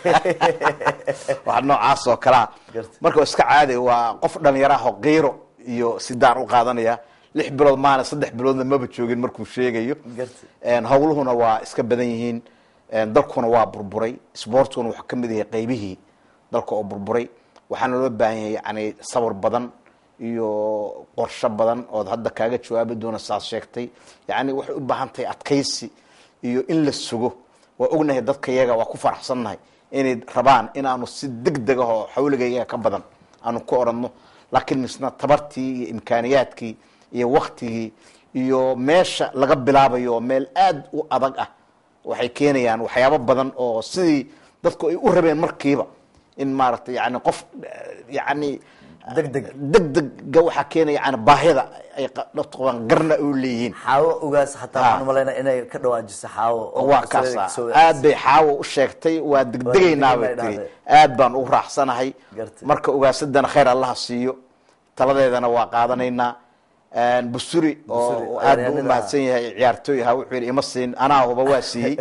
wax noocaas oo kalea marka iska caadi waa qof dhalinyaraah oo kiiro iyo sidaan u qaadanaya lix bilood maana saddex biloodna maba joogin markuu sheegayo hawluhuna waa iska badan yihiin dalkuna waa burburay sboortkuna wuxuu kamid yahay qeybihii dalka oo burburay waxaana loo baahan yahay yani sabir badan iyo qorsho badan ood hadda kaaga jawaabi doona saad sheegtay yani waxay u baahan tahay adkaysi iyo in la sugo waa ognahay dadka yaga waa ku faraxsannahay inay rabaan inaanu si deg deg ah oo xawligayga ka badan aanu ku oranno laakiin misna tabartii iyo imkaaniyaadkii iyo waktigii iyo meesha laga bilaabayo oo meel aada u adag ah waxay keenayaan waxyaabo badan oo sidii dadku ay u rabeen markiiba in maaragtay yani qof yani degdeg degdega waxaa keenaya yani baahida ay qabaan garna u leeyihiin xaawo ogaas xataa waxaan umalaynaa inay ka dhawaajiso xaawo oo waa masalada kaasa kasoo aad bay xaawo u sheegtay waa degdegaynaa bay degdegaynaa tiri dhahday. aad baan ugu raaxsanahay Gartay. marka ogaasadana khayr allaha siiyo taladeedana waa qaadanaynaa busuri Busuri, oo aad buu u ciyaaryahanada mahadsan yahay ciyaartooy ahaa wuxuu yidhi ima siin anaa huba waa siiyey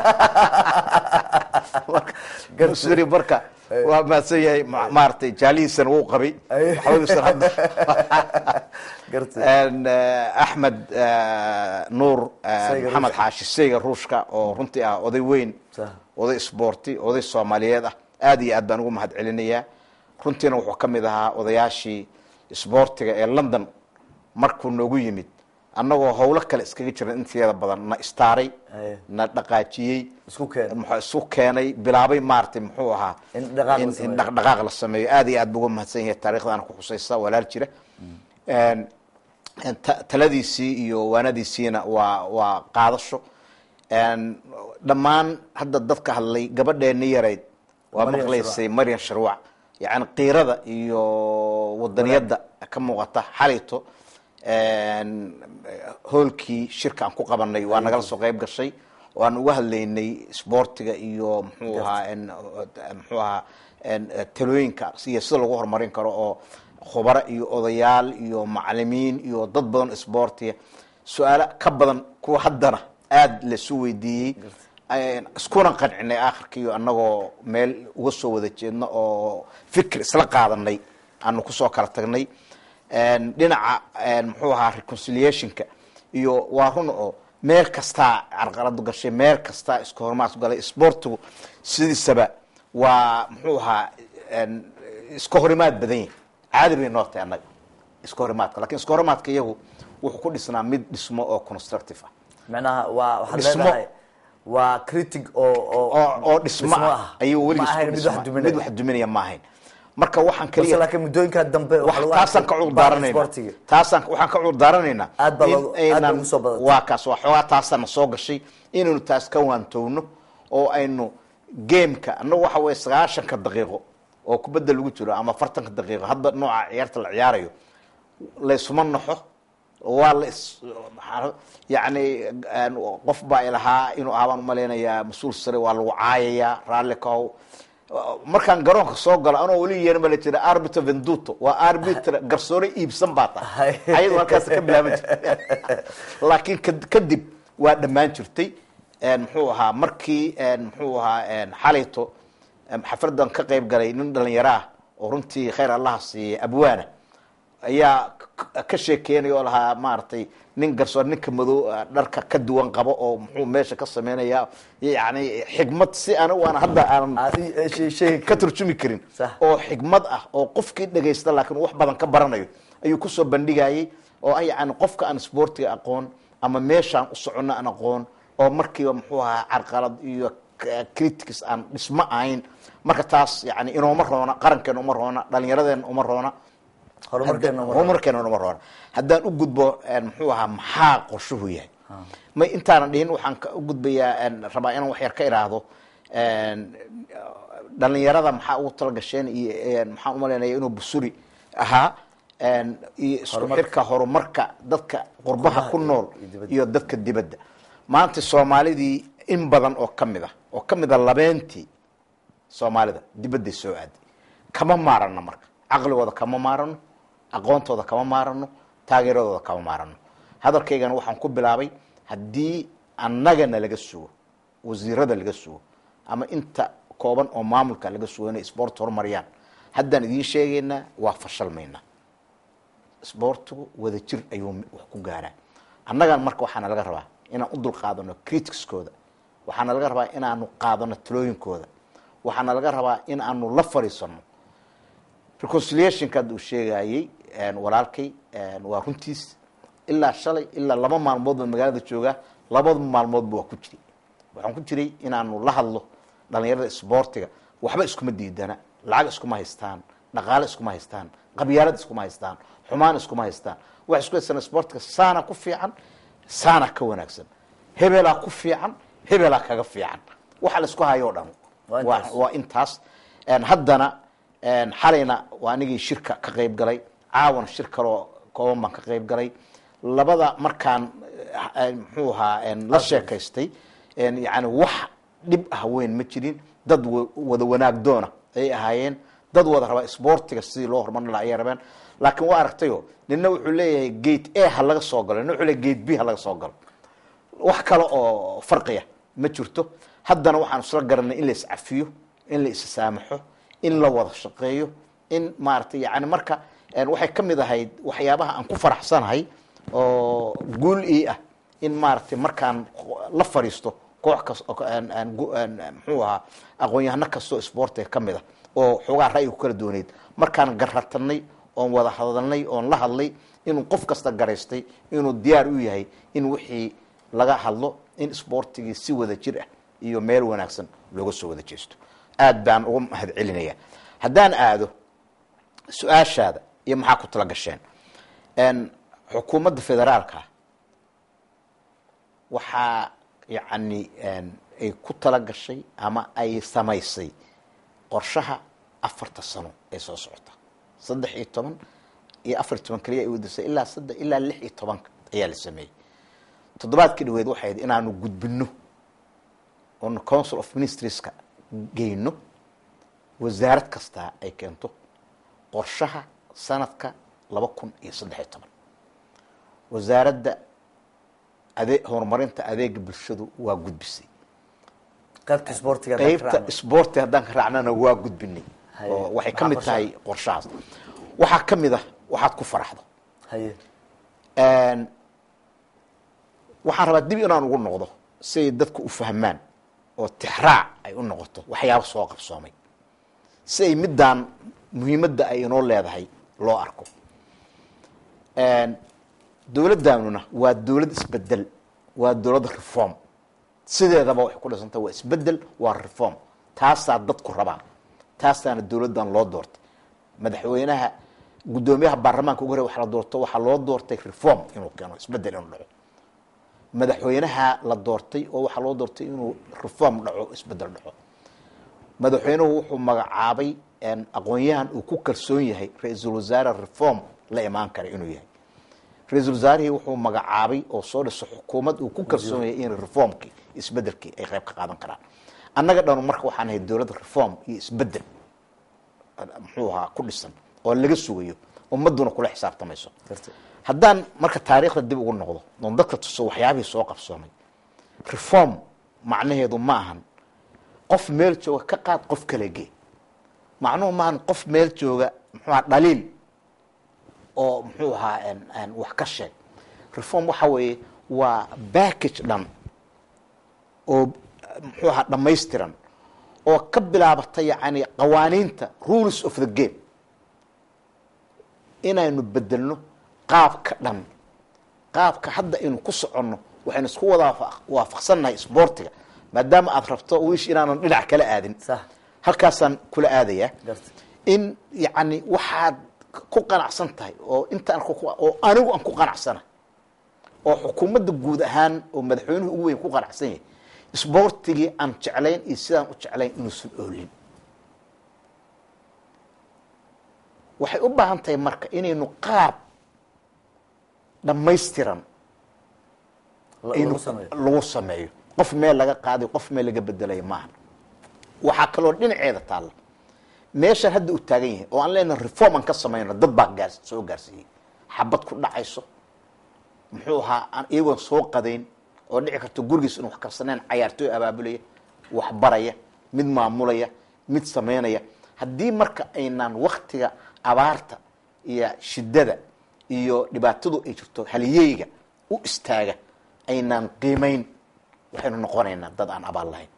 Marka, busuri marka waa mahadsan yahay ma- maaragtay jaalihiisana wuu qabay waxbadiisana hadda gartay En, eh, axmed eh, nuur eh, Sayga maxamed Ruushka. xaashi sayga ruushka oo runtii ah oday weyn Sah. oday isboorti oday soomaaliyeed ah aad iyo aad baan ugu mahad celinayaa runtiina wuxuu ka mid ahaa odayaashii isboortiga ee london markuu noogu yimid annagoo howlo kale iskaga jiran inteeda badan na istaaray Aye. na dhaqaajiyey Isku keenay. muxuu isu keenay bilaabay maaragtay muxuu ahaa In dhaqaaq la in- in sameeyo. dhaqdhaqaaq la sameeyo aad iyo aad buu uga mahadsan yahay taarikhdaana ku xusaysa walaal jira En, en, ta- taladiisii iyo waanadiisiina waa waa qaadasho En, dhammaan hadda dadka hadlay gabadheeni yarayd waa Maryam maqlaysay maryan sharwac yani qiirada iyo wadaniyadda ka muuqata xalayto En, hoolkii shirka aan ku qabanay waa nagala soo qayb gashay oo aan uga hadlaynay isboortiga iyo muxuu ahaa en, muxuu ahaa en, talooyinka iyo sida lagu horumarin karo oo khubaro iyo odayaal iyo macalimiin iyo dad badan isboortiga su-aalo ka badan kuwa haddana aada laisu weydiiyey Een, iskuna qancinay akhirkiiyo annagoo meel uga soo wada jeedno oo fikir isla qaadanay aanu kusoo kala tagnay Een, dhinaca een, muxuu ahaa reconciliationka iyo waa run oo meel kastaa carqaladu gashay meel kastaa isku horumaad galay isboortigu sidiisaba waa muxuu ahaa een, iska horimaad badan yahay caadi bay noo tahay annaga iska horimaadka lakin iska horimaadka iyagu wuxuu ku dhisnaa mid dhismo oo constructive ah macnaha waa waxaad Dhismo. leedahay waa critic oo oo oo dhismo ah ayuu ma weligiis ahayn ku mid dhismaa. wax duminaya mid wax duminaya ma ahayn marka waxaan balse kaliya laakiin muddooyinka dambe wax waxaa lagu taasaan arkay ka cudur bahda daaranaynaa sportiga. taasaan waxaan ka cudur daaranaynaa Aad baa in loogu- aad bay aynan- ugu soo badatay. waa kaas waa xoogaa taasaana soo gashay inaynu taas ka waantowno oo aynu gameka annagu waxa weye sagaashanka daqiiqo oo kubadda lagu jiro ama afartanka daqiiqo hadda nooca ciyaarta la ciyaarayo laysuma naxo waa la is maxaa- yacni een, qof baa ilahaa inuu ahaa baan umalaynayaa mas-uul sare waa lagu caayayaa raalli kahow markaan garoonka soo galo anoo weli yeerin baa la jira arbitro venduto waa arbitra garsoore iibsan baa tahay ayadu halkaas ka bilaaban jirtay laakiin kad- kadib waa dhammaan jirtay een, muxuu ahaa markii een, muxuu ahaa een, xalayto em, xafladan ka qayb galay nin dhalinyaro ah oo runtii khayr allaha siiyey abwaana ayaa k- ka sheekeynaya oo lahaa maaragtay nin garsoor ninka madow ah, dharka ka duwan qabo oo muxuu meesha ka sameynaya yani xigmad si anigu aan hadda aan Aad i- eh, shey- sheegi ka karin. turjumi karin Sax. oo xigmad ah oo qofkii dhagaysta laakiin uu wax badan ka baranayo ayuu kusoo bandhigayay oo ah yani qofka aan sportiga aqoon ama meeshaan u socono aan aqoon oo markiiba muxuu ahaa carqalad iyo k- critics aan dhismo ahayn marka taas yani inooma roona qarankeena uma roona dhalinyaradeenna uma roona horumarkeena uma horumarkeena uma roona haddaan u gudbo een, muxuu ahaa maxaa qorshuhu yahay may intaanan dhihin waxaan ka- u gudbayaa een, rabaa inaan wax yar ka iraahdo een, dhalinyarada maxaa ugu talagasheen iyo een, maxaan umalaynaya inuu busuri ahaa een, iyo isku Horumarka. xirka horumarka dadka qurbaha ku nool iyo dibadda. iyo dadka dibadda maanta soomaalidii in badan oo ka mid ah oo ka mid a labeentii soomaalida dibadday soo aaday kama maarano marka caqligooda kama maarano aqoontooda kama maarano taageeradooda kama maarano hadalkaygana waxaan ku bilaabay haddii annagana laga sugo wasiirada laga sugo ama inta kooban oo maamulka laga sugo inay sport horumariyaan haddaan idiin sheegaynaa waa fashalmaynaa sboortigu wada jir ayuu wax ku gaaraa annagan marka waxaana laga rabaa inaan u dul qaadano criticskooda waxaana laga rabaa inaanu qaadano talooyinkooda waxaana laga rabaa in aanu la fadhiisano reconciliationka hadda uu sheegayey een, walaalkay een, waa runtiis ilaa shalay ilaa laba maalmood baan magaalada joogaa labada maalmoodba waa ku jiray waxaan ku jiray inaanu la hadlo dhalinyarada sboortiga waxba iskuma diidana lacag iskuma haystaan dhaqaale iskuma haystaan qabyaalad iskuma haystaan xumaan iskuma haystaan wax isku haystaan sboortiga saana ku fiican saana ka wanaagsan hebelaa ku fiican hebelaa kaga fiican waxa la isku hayo o dhan Waa waa intaas. waa intaas Een, haddana een, xalayna waa anigii shirka ka qayb galay caawana shir kaloo kooban baan ka qayb galay labada markaan eh, eh, muxuu ahaa een, la sheekaystay een, yani wax dhib ah weyn ma jirin dad wa- wada wanaag doona ayay ahaayeen dad wada raba sboortiga sidii loo horumarin lahaa ayay rabeen laakiin waa aragtayo nina wuxuu leeyahay gate a ha laga soo galo nina wuxuu leeyahay gate b ha laga soo galo wax kale oo farqiya ma jirto haddana waxaan isla garanay in la iscafiyo in la issaamaxo in la wada shaqeeyo in maaragtay yani marka een, waxay ka mid ahayd waxyaabaha aan ku faraxsanahay oo guul ii ah in maaragtay markaan la fadhiisto koox kas oo ka- een- een gu- een- een muxuu ahaa aqoon-yahano kastoo sboortiga ka mid ah oo xoogaa ra'yigu kala dooneyd markaan garatanay oon wada hadalnay oon la hadlay inuu qof kasta garaystay inuu diyaar u yahay in wixii laga hadlo in sboortigii si wada jir ah iyo meel wanaagsan looga soo wada jeesto aad baan uga mahad celinaya haddaan aado su-aashaada iyo maxaa ku tala gasheen Een, xukuumadda federaalka ah waxaa yacni een, ay ku tala gashay ama ay samaysay qorshaha afarta sano ee soo socota saddex iyo toban iyo afar iyo toban keliya ay wadisay ilaa saddex ilaa lix iyo tobanka ayaa la sameeyey toddobaadkii dhaweed waxay ahayd inaanu gudbino oonu council of ministerieska geyno wasaarad kastaa ay keento qorshaha sanadka laba kun iyo saddex iyo toban wasaaradda ade horumarinta adeega bulshadu waa gudbisay qaybta sportiga qaybta sboorti haddaan ka raacnana waa gudbinay Haye. oo waxay ka Maxaa mid qorshaha? tahay qorshahaas waxaa ka mid ah waxaad ku faraxdo haye Een, waxaan rabaa dib inaan ugu noqdo si ay dadku u fahmaan oo tixraac ay u noqoto waxyaabo soo qabsoomay si ay middaan muhiimadda ay inoo leedahay loo arko Een, dowladdaanuna waa dowlad isbedel waa dowlad reform sideedaba waxay ku dhisanta waa isbedel waa reform taasaa dadku rabaa taasaana dowladdan loo doortay madaxweynaha guddoomiyaha baarlamaanka ugu hore waxa la doorto waxaa loo doortay reform inuu keeno isbedel inuu dhaco madaxweynaha la doortay oo waxaa loo doortay inuu reform dhaco isbedel dhaco madaxweynuhu wuxuu magacaabay aqoon-yahan uu ku kalsoon yahay ra-iisul wasaare reform la imaan kara inuu yahay ra-iisul wasaarihii wuxuu magacaabay oo soo dhiso xukuumad uu ku kalsoon yahay in reformkii isbedelkii ay qayb ka qaadan karaan annaga dhanu marka waxaan ahay dowlad reform iyo isbedel muxuu ahaa ku dhisan oo laga sugayo ummaduna kula xisaabtamayso haddaan marka taariikhda dib ugu noqdo oon dadka tuso waxyaabihii soo qabsoomay reform macnaheedu ma ahan qof meel jooga ka qaad qof kala gee macnuhu maahan qof meel jooga muxuu aha dhaliil oo muxuu ahaa wax ka sheeg reform waxa weeye waa backage dhan oo muxuu ahaa dhammaystiran oo ka bilaabata yacni qawaaniinta rules of the game inaynu bedelno qaabka dhan qaabka hadda aynu ku soconno waxaynu isku wada waafaqsannahay sboortiga maadaama aada rabto wiish inaanan dhinac kala aadin halkaasaan kula aadayaa in yacni waxaad ku qanacsan tahay oo intaan oo anigu aan ku qanacsana oo xukuumadda guud ahaan oo madaxweynuhu ugu weyn ku qanacsan yahay sboortigii aan jeclayn iyo sidaan u jeclayn inuusan oolin waxay u baahan tahay marka inaynu qaab dhammaystiran lagu sameeyo qof meel laga qaadayo qof meel laga bedelayo maaha waxaa kaloo dhinaceeda taalla meeshaan hadda u taagan yahay oo aan leenahay reform aan ka samayno dad baa gaar soo gaarsiiyey xabad ku dhacayso muxuu ahaa aan iyagoon soo qadayn oo dhici karto gurigiis inu wax karsaneen cayaartooy abaabulaya wax baraya mid maamulaya mid samaynaya haddii marka aynaan waktiga abaarta iyo shidada iyo dhibaatadu ay jirto haliyeyga u istaaga aynaan qiimayn waxaynu noqonaynaa dad aan abaal lahayn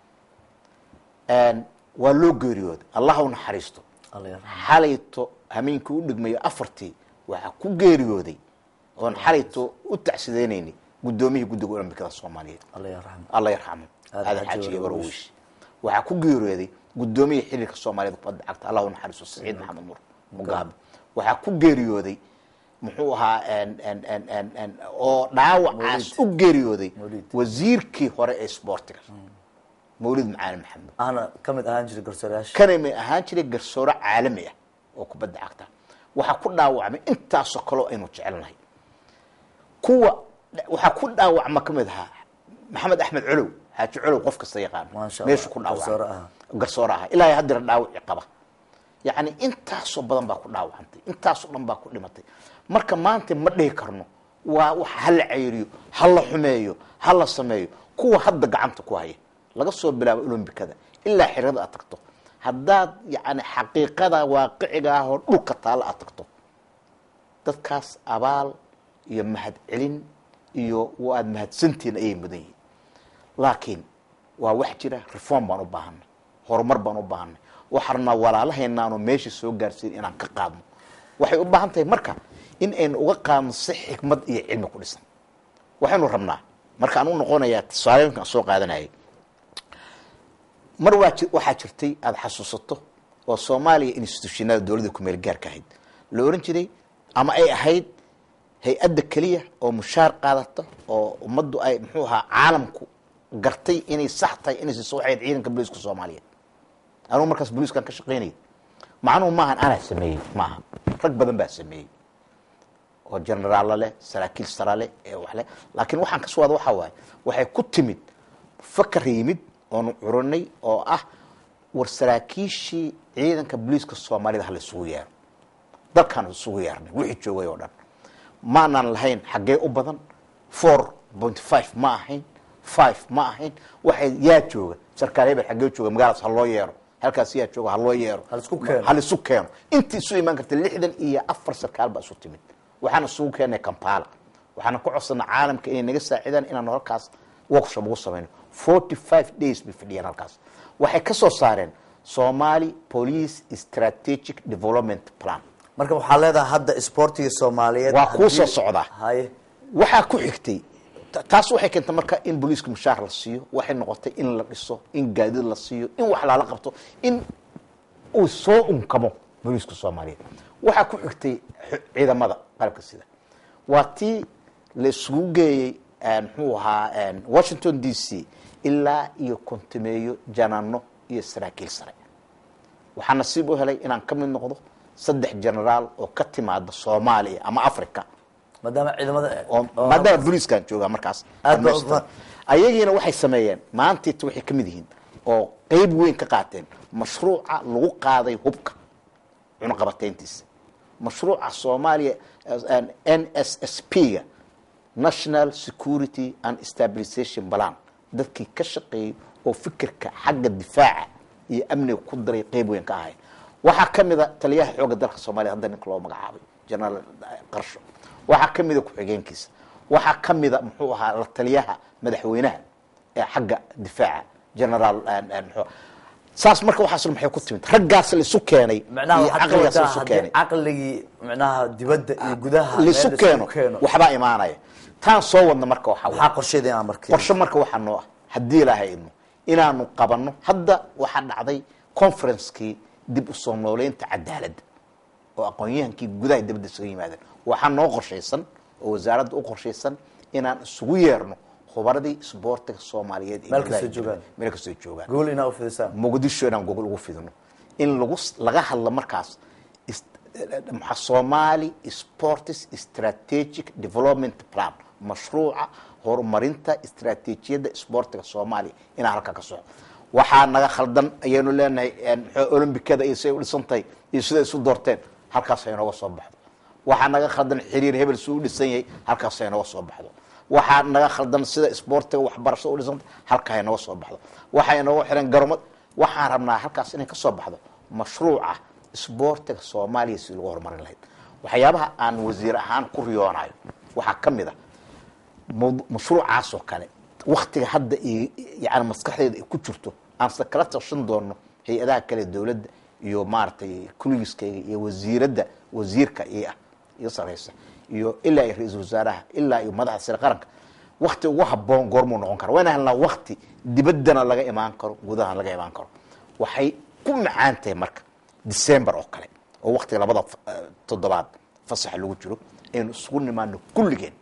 waa loo geeriyooday allah u naxariisto xalayto hameenkii u dhigmayo afartii waxaa ku geeriyooday oon xalayto u tacsideynayni guddoomiyihii guddiga olombikada soomaaliyeed alla yarxamo aadan xaaji gabarowish waxaa ku geeriyooday guddoomiyihii xiriirka soomaaliyeed kubadda cagta allah u naxariisto saciid maxamed nuur mugaabe waxaa ku geeriyooday muxuu ahaa oo dhaawacaas u geeriyooday wasiirkii hore ee sboortiga mawlid macaali maxamed ahna ka mid ahaan jiray garsoorayaasha kana may ahaan jiray garsoore caalami ah oo kubadda cagta waxaa ku dhaawacmay intaasoo kaleo aynu jecelnahay kuwa waxaa ku dhaawacma ka mid ahaa maxamed axmed colow xaaji colow qof kasta yaqaano Maasha meeshu Allah, ku garsoore dhaawacmay ahaa. garsoore ahaa ilaahay haddira dhaawaci qaba yacni intaasoo badan baa ku dhaawacantay intaasoo dhan baa ku dhimatay marka maanta ma dhihi karno waa wax ha la cayriyo ha la xumeeyo ha la sameeyo kuwa hadda gacanta ku haya laga soo bilaabo olombikada ilaa xirada aad tagto haddaad yani xaqiiqada waaqiciga ah oo dhulka taalla aad tagto dadkaas abaal iyo mahad celin iyo waad mahadsantihiin ayay mudan yihiin laakiin waa wax jira reform baan u baahanay horumar baan u baahanay waxaana walaalahaynaanu meesha soo gaarsiin inaan ka qaadno waxay u baahan tahay marka in aynu uga qaadno si xikmad iyo cilmi ku dhisan waxaynu rabnaa markaan u noqonayaa tusaalooyinkaan soo qaadanayay mar waa ji- waxaa jirtay aada xasuusato oo soomaaliya institutionada dowladda kumeel gaarka ahayd la oran jiray ama ay ahayd hay-adda keliya oo mushaar qaadata oo ummaddu ay muxuu ahaa caalamku gartay inay sax tahay inay siiso waxay ahayd ciidanka booliiska soomaaliyeed anugu markaas booliiskan ka shaqaynayay macnuhu maahan anaa sameeyey maaha rag badan baa sameeyey oo generaalla leh saraakiil sara leh ee wax leh laakiin waxaan ka soo wada waxaa waaye waxay ku timid fakar yimid oonu curinay oo ah war saraakiishii ciidanka booliiska soomaalida ha la isugu yeero dalkaan isugu yeernay wixii joogay oo dhan maanaan lahayn xaggee u badan four point five ma ahayn five ma ahayn waxay yaa jooga sarkaal hebel xaggee jooga magaaladaas ha loo yeero halkaas yaa jooga ha loo yeero Ha la isku keeno. ha la isu keeno intii isu imaan karta lixdan iyo afar sarkaal baa isu timid waxaana isugu keennay kampala waxaana ku codsanay caalamka inay naga saacidaan inaan halkaas workshop ugu samayno forty five days bay fadhiyeen halkaas waxay ka soo saareen somali police strategic development plan marka waxaa leedahay hadda isboortiga soomaaliyeed Waa kuu haddii- soo socdaa. haye waxaa ku xigtay Ta- taas waxay keentay marka in booliiska mushaar la siiyo waxay noqotay in la dhiso in gaadiid la siiyo in wax lala qabto in uu soo unkamo booliiska soomaaliyeed waxaa ku xigtay xu- ciidamada qalabka sida waa tii la isugu geeyey een, muxuu ahaa een, washington d c ilaa iyo kontimeeyo janaano iyo saraakiil sare waxaa nasiib u helay inaan ka mid noqdo saddex generaal oo ka timaada soomaaliya ama africa maadaama ciidamada oo maadaama booliiskaan joogaa markaas Aad baa dhammaystiran. ufa- ayagiina waxay sameeyeen maantiita waxay ka mid yihiin oo qeyb weyn ka qaateen mashruuca lagu qaaday hubka cunaqabateyntiisa mashruuca soomaaliya n s s p ga national security and stabilization plan dadkii ka shaqeeyey oo fikirka xagga difaaca iyo amniga ku daray qeyb weyn ka ahay waxaa ka mida taliyaha xoogga dalka soomaaliya hadda ninka loo magacaabay generaal qarsho waxaa ka mida ku-xigeenkiisa waxaa ka mida muxuu ahaa la taliyaha madaxweynaha ee xagga difaaca generaal muxuu saas marka waxaas maxay ku timid raggaas la isu keenay macnaha iyo waxaad ka caqligaas la wadaa isu haddii keenay caqligii macnaha dibadda iyo gudaha meel laisu la keeno isugu keeno waxbaa imaanaya taan soo wadna marka waxaa maxaa waay qorsheeda inaan markii qorshe marka waxaa noo ah haddii ilaahay idmo inaanu qabanno hadda waxaa dhacday conferencekii dib u soo nooleynta cadaaladda oo aqoon-yahankii gudaha dibadda isuga yimaadeen waxaa noo qorshaysan oo wasaaradda u qorshaysan inaan isugu yeerno khubaradii isboortiga soomaaliyeed ee Meel gudaha kastoo joogaan. meel kastoo joogaan gool inaa u fidisaan muqdisho inaan gogol ugu fidino in lagu laga hadlo markaas is- maxaa somali sports strategic development plan mashruuca horumarinta istaraatiijiyadda isboortiga soomaaliya inaan halkaa ka soco waxaa naga khaldan ayaynu leenahay muxuu olombikada iyo siday u dhisan tahay iyo siday isu doorteen halkaas ay nooga soo baxdo waxaa naga khaldan xiriir hebel suu u dhisan yahay halkaas ay nooga soo baxdo waxaa naga khaldan sida isboortiga waxbarashada u dhisanta halkaa ay nooga soo baxdo waxay nooga xiran garomad waxaan rabnaa halkaas inay ka soo baxdo mashruuca isboortiga soomaaliya si lagu horumarin lahayd waxyaabaha aan wasiir ahaan ku riyoonayo waxaa ka mid a mawdu- mashruucaas oo kale waktiga hadda i- yani maskaxdeeda ay ku jirto aan se kala tashan doono hay-adaha kale dowladda iyo maaragtay kuligiskayga iyo wasiiradda wasiirka iyo ah iyo sareysa iyo ilaa iyo ra-iisul wasaaraha ilaa iyo madaxda sare qaranka wakti ugu haboon goormuu noqon kara waa inaan helnaa wakti dibaddana laga imaan karo gudahana laga imaan karo waxay ku macaan tahay marka december oo kale oo waktiga labada f- eh, toddobaad fasaxa lagu jiro aynu isugu nimaano kulligeen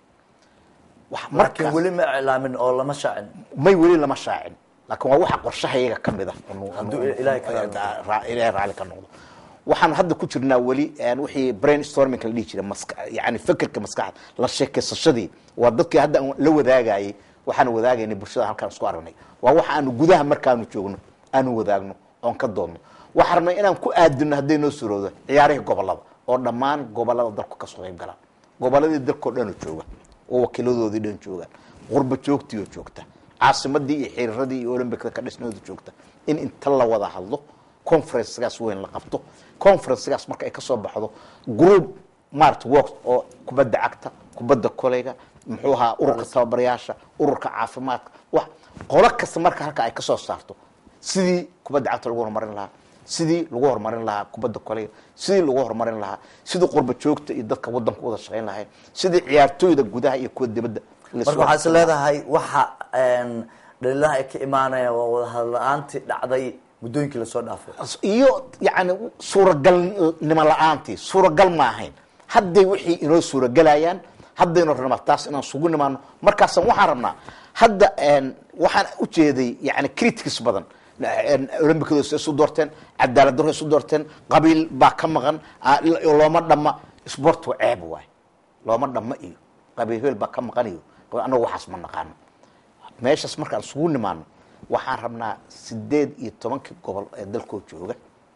wax laakiin markaas weli ma iclaamin oo lama shaacin may weli lama shaacin laakiin waa waxa qorshahayaga ka mid ah inu- Hadduu inu- Ilaahay ka raali raa- raa- ilaahay raali ka noqdo waxaan hadda ku jirnaa weli een, wixii brainstorming la dhihi jiray maska yani fekerka maskaxda la sheekeysashadii waa dadkii hadda aan la wadaagayay waxaan wadaagaynay bulshada halkaan isku aragnay waa waxa aanu gudaha markaanu joogno aanu wadaagno oon ka doodno waxaan rabnay inaan ku aadino hadday noo suroodo ciyaarihii gobolada oo dhammaan gobolada dalku kasoo qayb galaan goboladii dalkao dhan oo jooga oo wakiiladoodii dhan joogaan qurba joogtii oo joogta caasimadii iyo xiriiradii iyo olombicda ka dhisnooda joogta in inta la wada hadlo conferencgaas weyn la qabto conferencgaas marka ay kasoo baxdo group mart works oo kubadda cagta kubadda koleyga muxuu ahaa ururka tababarayaasha ururka caafimaadka wax qolo kasta marka halka ay kasoo saarto sidii kubadda cagta lagu horumarin lahaa sidii lagu horumarin lahaa kubadda koleyga sidii lagu horumarin lahaa sidii qurba joogta iyo dadka wadanka wada shaqayn lahayn sidii ciyaartooyda gudaha iyo kuwa dibadda la marka isku waxaa is leedahay waxa een, dhaliilaha ay ka imaanayaan waa wadahadal la-aantii dhacday muddooyinkii lasoo dhaafay iyo yani suuragalnimo la-aantii suuragal ma ahayn hadday wixii inoo suuragelayaan haddaynu rabnaa taas inaan sugu nimaano markaasaan waxaan rabnaa hadda een, waxaan ujeeday yani critics badan olombicadu is isu doorteen cadaalad daro isu doorteen qabiil baa ka maqan ah, looma dhama sport waa ceeb waay looma dhama iyo qabiil hebel baa ka maqan iyo anagu waxaas ma naqaano meeshaas markaan isugu nimaano waxaan rabnaa sideed iyo tobankii gobol ee dalkoo jooga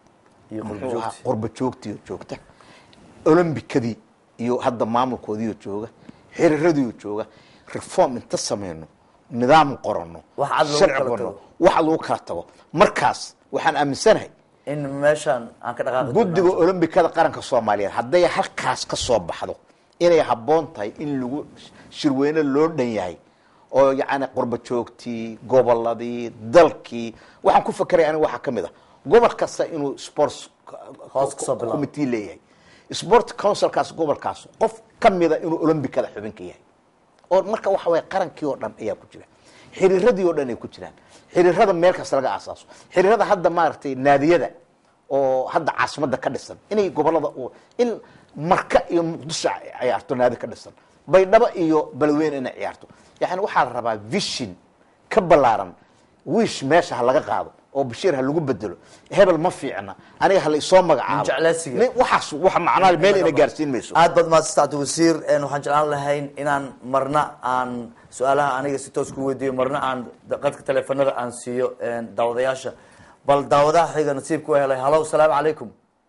iyo muxuu ahaa qurbajoogti qurba joogtiioo joogta olombikadii iyo hadda maamulkoodiioo jooga xiriiradiioo jooga reform inta sameyno nidaam qorano Wax cad lagu sharci kala qorno tago. wax lagu kala tago markaas waxaan aaminsanahay in meeshaan aan ka dhaqaaqi guddiga doonaa. olombikada qaranka soomaaliyeed hadday halkaas ka soo baxdo inay habboon tahay in lagu shirweyne loo dhan yahay oo yacni qurba joogtii goboladii dalkii waxaan ku fakeraya aniga waxaa ka mid ah gobol kasta inuu sports Hoos kasoo bilaabo. committee leeyahay sport councilkaas gobolkaas qof ka mida inuu olombikada xubin ka yahay oo marka waxa waye qarankii oo dhan ayaa ku jira xiriiradii oo dhan ay ku jiraan xiriirada meel kasta laga aasaaso xiriirada hadda maaragtay naadiyada oo hadda caasimada ka dhisan inay gobolada u in marka iyo muqdisho ay ciyaarto naadi ka dhisan baydhabo iyo balweyne inay ciyaarto yani waxaa la rabaa vision ka ballaaran wish meesha ha laga qaado oo bashiir ha lagu bedelo hebel ma fiicna aniga ha la isoo magacaabo Jeclaysiga. Nin- waxaas wax macnaa meel ina gaarsiin mayso aad baad mahadsantahay wasiir een, waxaan jeclaan lahayn inaan marna aan su-aalaha aniga si toos ku weydiiyo marna aan qadka teleefanada aan siiyo een, daawadayaasha bal daawadaha xiga nasiibka u helay halo salaamu calaykum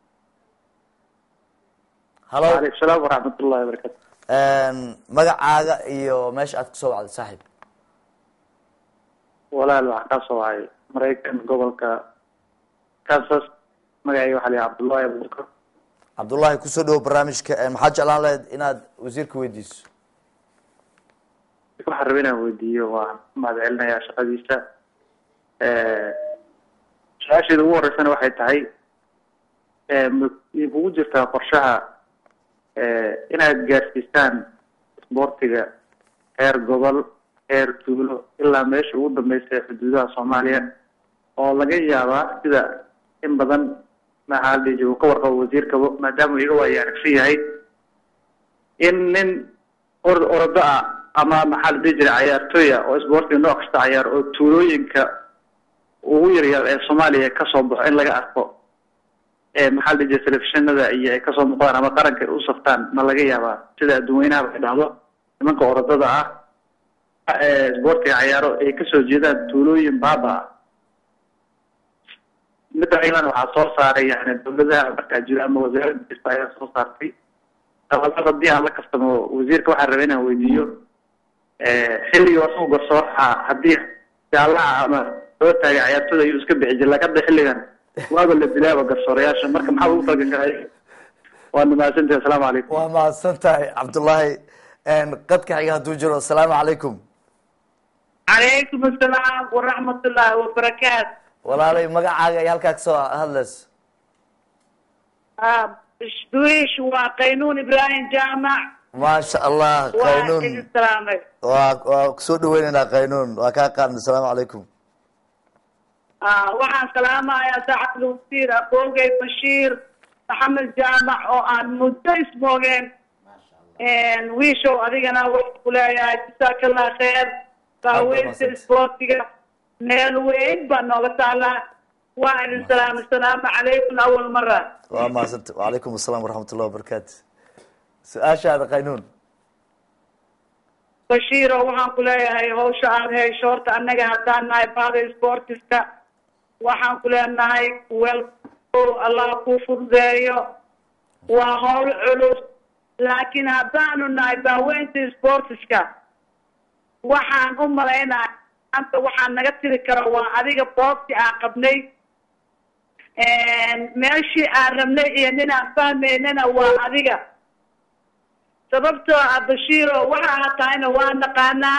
halo وعليكم السلام ورحمة الله وبركاته een, magacaaga iyo meesha aad kasoo wacday saaxiib walaal waxaan ka soo wacay maraykan gobolka kansas magacayga waxaa la yidhaha cabdullahi abubakar cabdullahi kusoo dhawo barnaamijka een, maxaad jeclaan lahayd inaad wasiirka weydiiso waxaan rabay inaan weydiiyo waan mahad celinayaa shaqadiisa su-aasheeda ugu horeysana waxay tahay eh, ma ma kugu jirtaa qorshaha eh, inaad gaarsiisaan isboortiga heer gobol heer tuulo ilaa meesha ugu dambeysa ee xuduudaha soomaaliya oo laga yaabaa sida in badan maxaa la dhihi jiray uu ka warqabo wasiirkaba maadaama uu iga waayo aragsan yahay in nin or orado ah ama maxaa la dhihi jiray cayaartooy ah oo isboortiga nooc kasta cayaar oo tuulooyinka ugu yaryar ee soomaaliya kasoo baxo in laga arko ee maxaa la dhihi jiray telefishinada iyo ay kasoo muuqdaan ama qaranka ay u saftaan ma laga yaabaa sida adduunweynaha ay dhacdo nimanka orodada ah ee isboortiga cayaaro ay kasoo jeedaan tuulooyin baaba ah midda ayadana waxaa soo saaray yani dawladaha markaa jira ama wasaaradda kasta ayaa soo saartay dabalada haddii aan la kastamo wasiirka waxaan rabay inaan weydiiyo xilligii wasuu garsooraha haddii jaalaha ama loo taagay cayaartooda ayuu iska bixi jiray laakiin hadda xilligan waaba la dilaaba garsoorayaasha marka maxaa ugu talagashay waa mahadsantahay asalaamu calaykum waa mahadsan tahay cabdullahi een, qadka xiga hadduu jiro asalaamu calaykum عليكم السلام ورحمة الله وبركاته walaalay magacaaga iyo halkaa kasoo hadlayso آه، دويش وقينون إبراهيم جامع maasha allah qaynuun السلام waa waa kusoo dhaweyneynaa qaynuun waa kaa qaadnay asalaamu calaykum آه وحان سلامة يا سعد الوزير أبوغي بشير محمد جامع وأن مدرس موغين إن ويشو أدينا وحكولا يا جزاك الله خير فاويت السبورتيغا ميل وين بانوغا تعالى وعلى السلام السلام عليكم أول مرة waa mahadsanta wacalaykum asalaam waraxmat ullahi wabarakaatu su-aashaada qaynuun bashiiro waxaan ku leeyahay hawsha aad hayso horta annaga haddaan nahay bahda sportiska waxaan ku leenahay wel allah kuu fududeeyo waa hawl culus laakiin haddaanu nahay baaweynta sportiska waxaan u malaynaya anta waxaan naga tiri kara waa adiga boobti aan qabnay meeshii aan rabnay iyo nin aan fahmaynana waa adiga sababtoo ah bashiiro waxa aad tahayna waa naqaanaa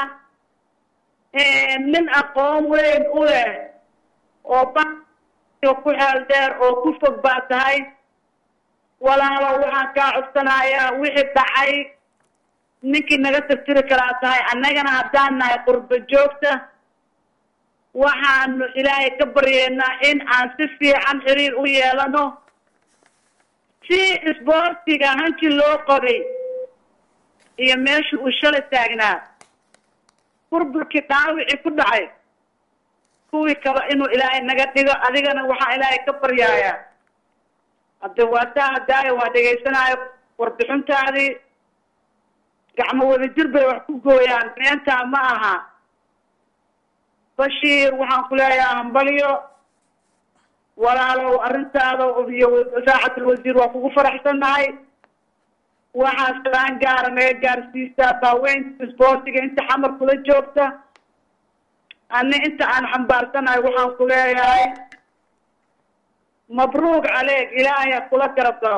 nin aqoon weyn u leh oo ba ku xeel dheer oo ku fog baa tahay walaalo waxaan kaa codsanayaa wixii dhacay ninkii naga tirtiri karaa tahay annagana haddaan nahay qurbo joogta waxaanu ilaahay ka baryeynaa in aan si fiican xiriir u yeelano si isboortiga hanti loo qabay iyo meesha uu shalay taagnaa burburkii dhaawicii ku dhacay kuwii kaba inuu ilaahay naga dhigo adigana waxaa ilaahay ka baryaayaa hadde waa taa hadaaya waa dhegaysanaayo warbixintaadii gacmo wadajir bay wax ku gooyaan meentaa ma aha bashiir waxaan ku leeyahay hambalyo walaalow arrintaada iyo saaxatul wasiir waa kugu faraxsannahay waxaa salaan gaara naga gaarsiisaa baaweynta isboortiga inta xamar kula joogta ani inta aan xambaarsanahay waxaan ku leeyahay mabruuq caleeg ilaahay ha kula garab galo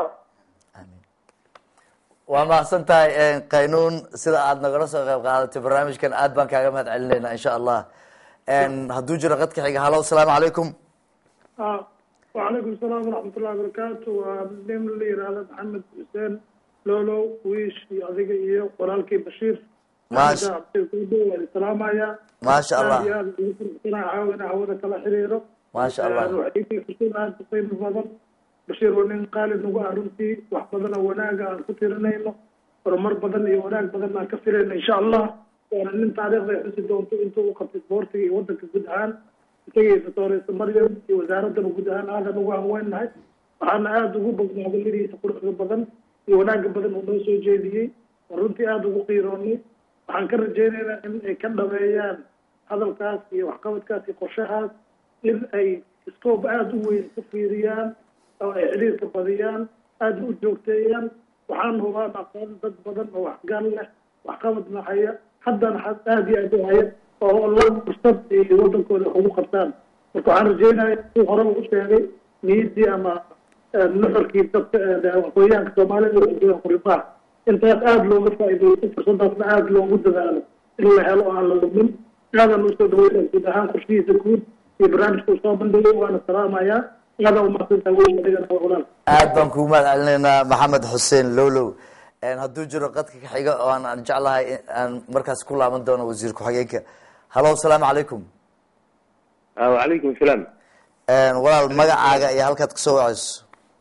waa mahadsan tahay qaynuun sida aad nagala soo qayb qaadatay barnaamijkan aad baan kaaga mahad celinayna insha allah hadduu jiro qadka xiga halo asalaamu calaykum وعليكم السلام ورحمة الله وبركاته ومن اللي يرى محمد حسين لولو ويش adiga iyo walaalkii bashiir Maasha- waan salaamaya Maasha Allah. aad iyo aad ugu faraxsanahay caawa inaan hawada kala xiriiro Maasha Allah. Een, waxay ii fursad aad u qiimo badan bashiir waa nin qaali nagu ah runtii wax badan oo wanaaga aan ku tirinayno horumar badan iyo wanaag badan aan ka filayno insha allah waana nin taariikhda ay xusi doonto intuu u qabtay isboortiga iyo wadanka guud ahaan isagii doctoresa maryam iyo wasaaraddana guud ahaan aadan ugu hanweynahay waxaana aada ugu bognaaday lirihiisa quruxda badan iyo wanaaga badan uu noo soo jeediyey oo runtii aada ugu qiiroonay waxaan ka rajaynaynaa in ay ka dhameeyaan hadalkaas iyo waxqabadkaas iyo qorshahaas in ay scope aada u weyn ku fiiriyaan oo ay xiriirka badiyaan aada u joogteeyaan waxaan hubaan aqoon dad badan oo waxgal leh waxqabadna haya haddana had aada iyo aada u haya oo la fursad ay wadankooda wax ugu qabtaan marka waxaan rajeynaya si horeba u sheegay niyaddii ama eh, nuxurkii dadka eh, aqoonyahanka soomaalida waxay joogaan quribaa intaas aada looga faa'iideysto fursadaasna aada loogu dadaalo in la helo oo aan la lumin aadan usoo dhaweynaya guud ahaan qorshihiisa guud iyo barnaamijka uu soo bandhigay waana salaamayaa aadaa umahadsantahay weyn adigana waa walaal aad baan kugu mahad celinaynaa maxamed xuseen lowlow Een, hadduu jiro qadka ka xiga oo aan aan jeclahay in aan markaas ku laaban doono wasiir ku-xigeenka hallo asalaamu calaykum wacalaykum asalaam Een, walaal magacaaga iyo halkaad kasoo wacayso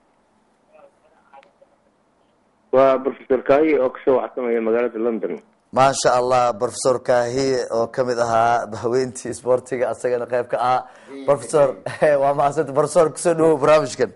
waa professor kahi oo kasoo waxsamaya magaalada london maasha allah professor kahiye oo kamid ahaa haweentii isboortiga asagana qayb ka ahaa professor waa mahadsanta professor kusoo dhawow barnaamijkan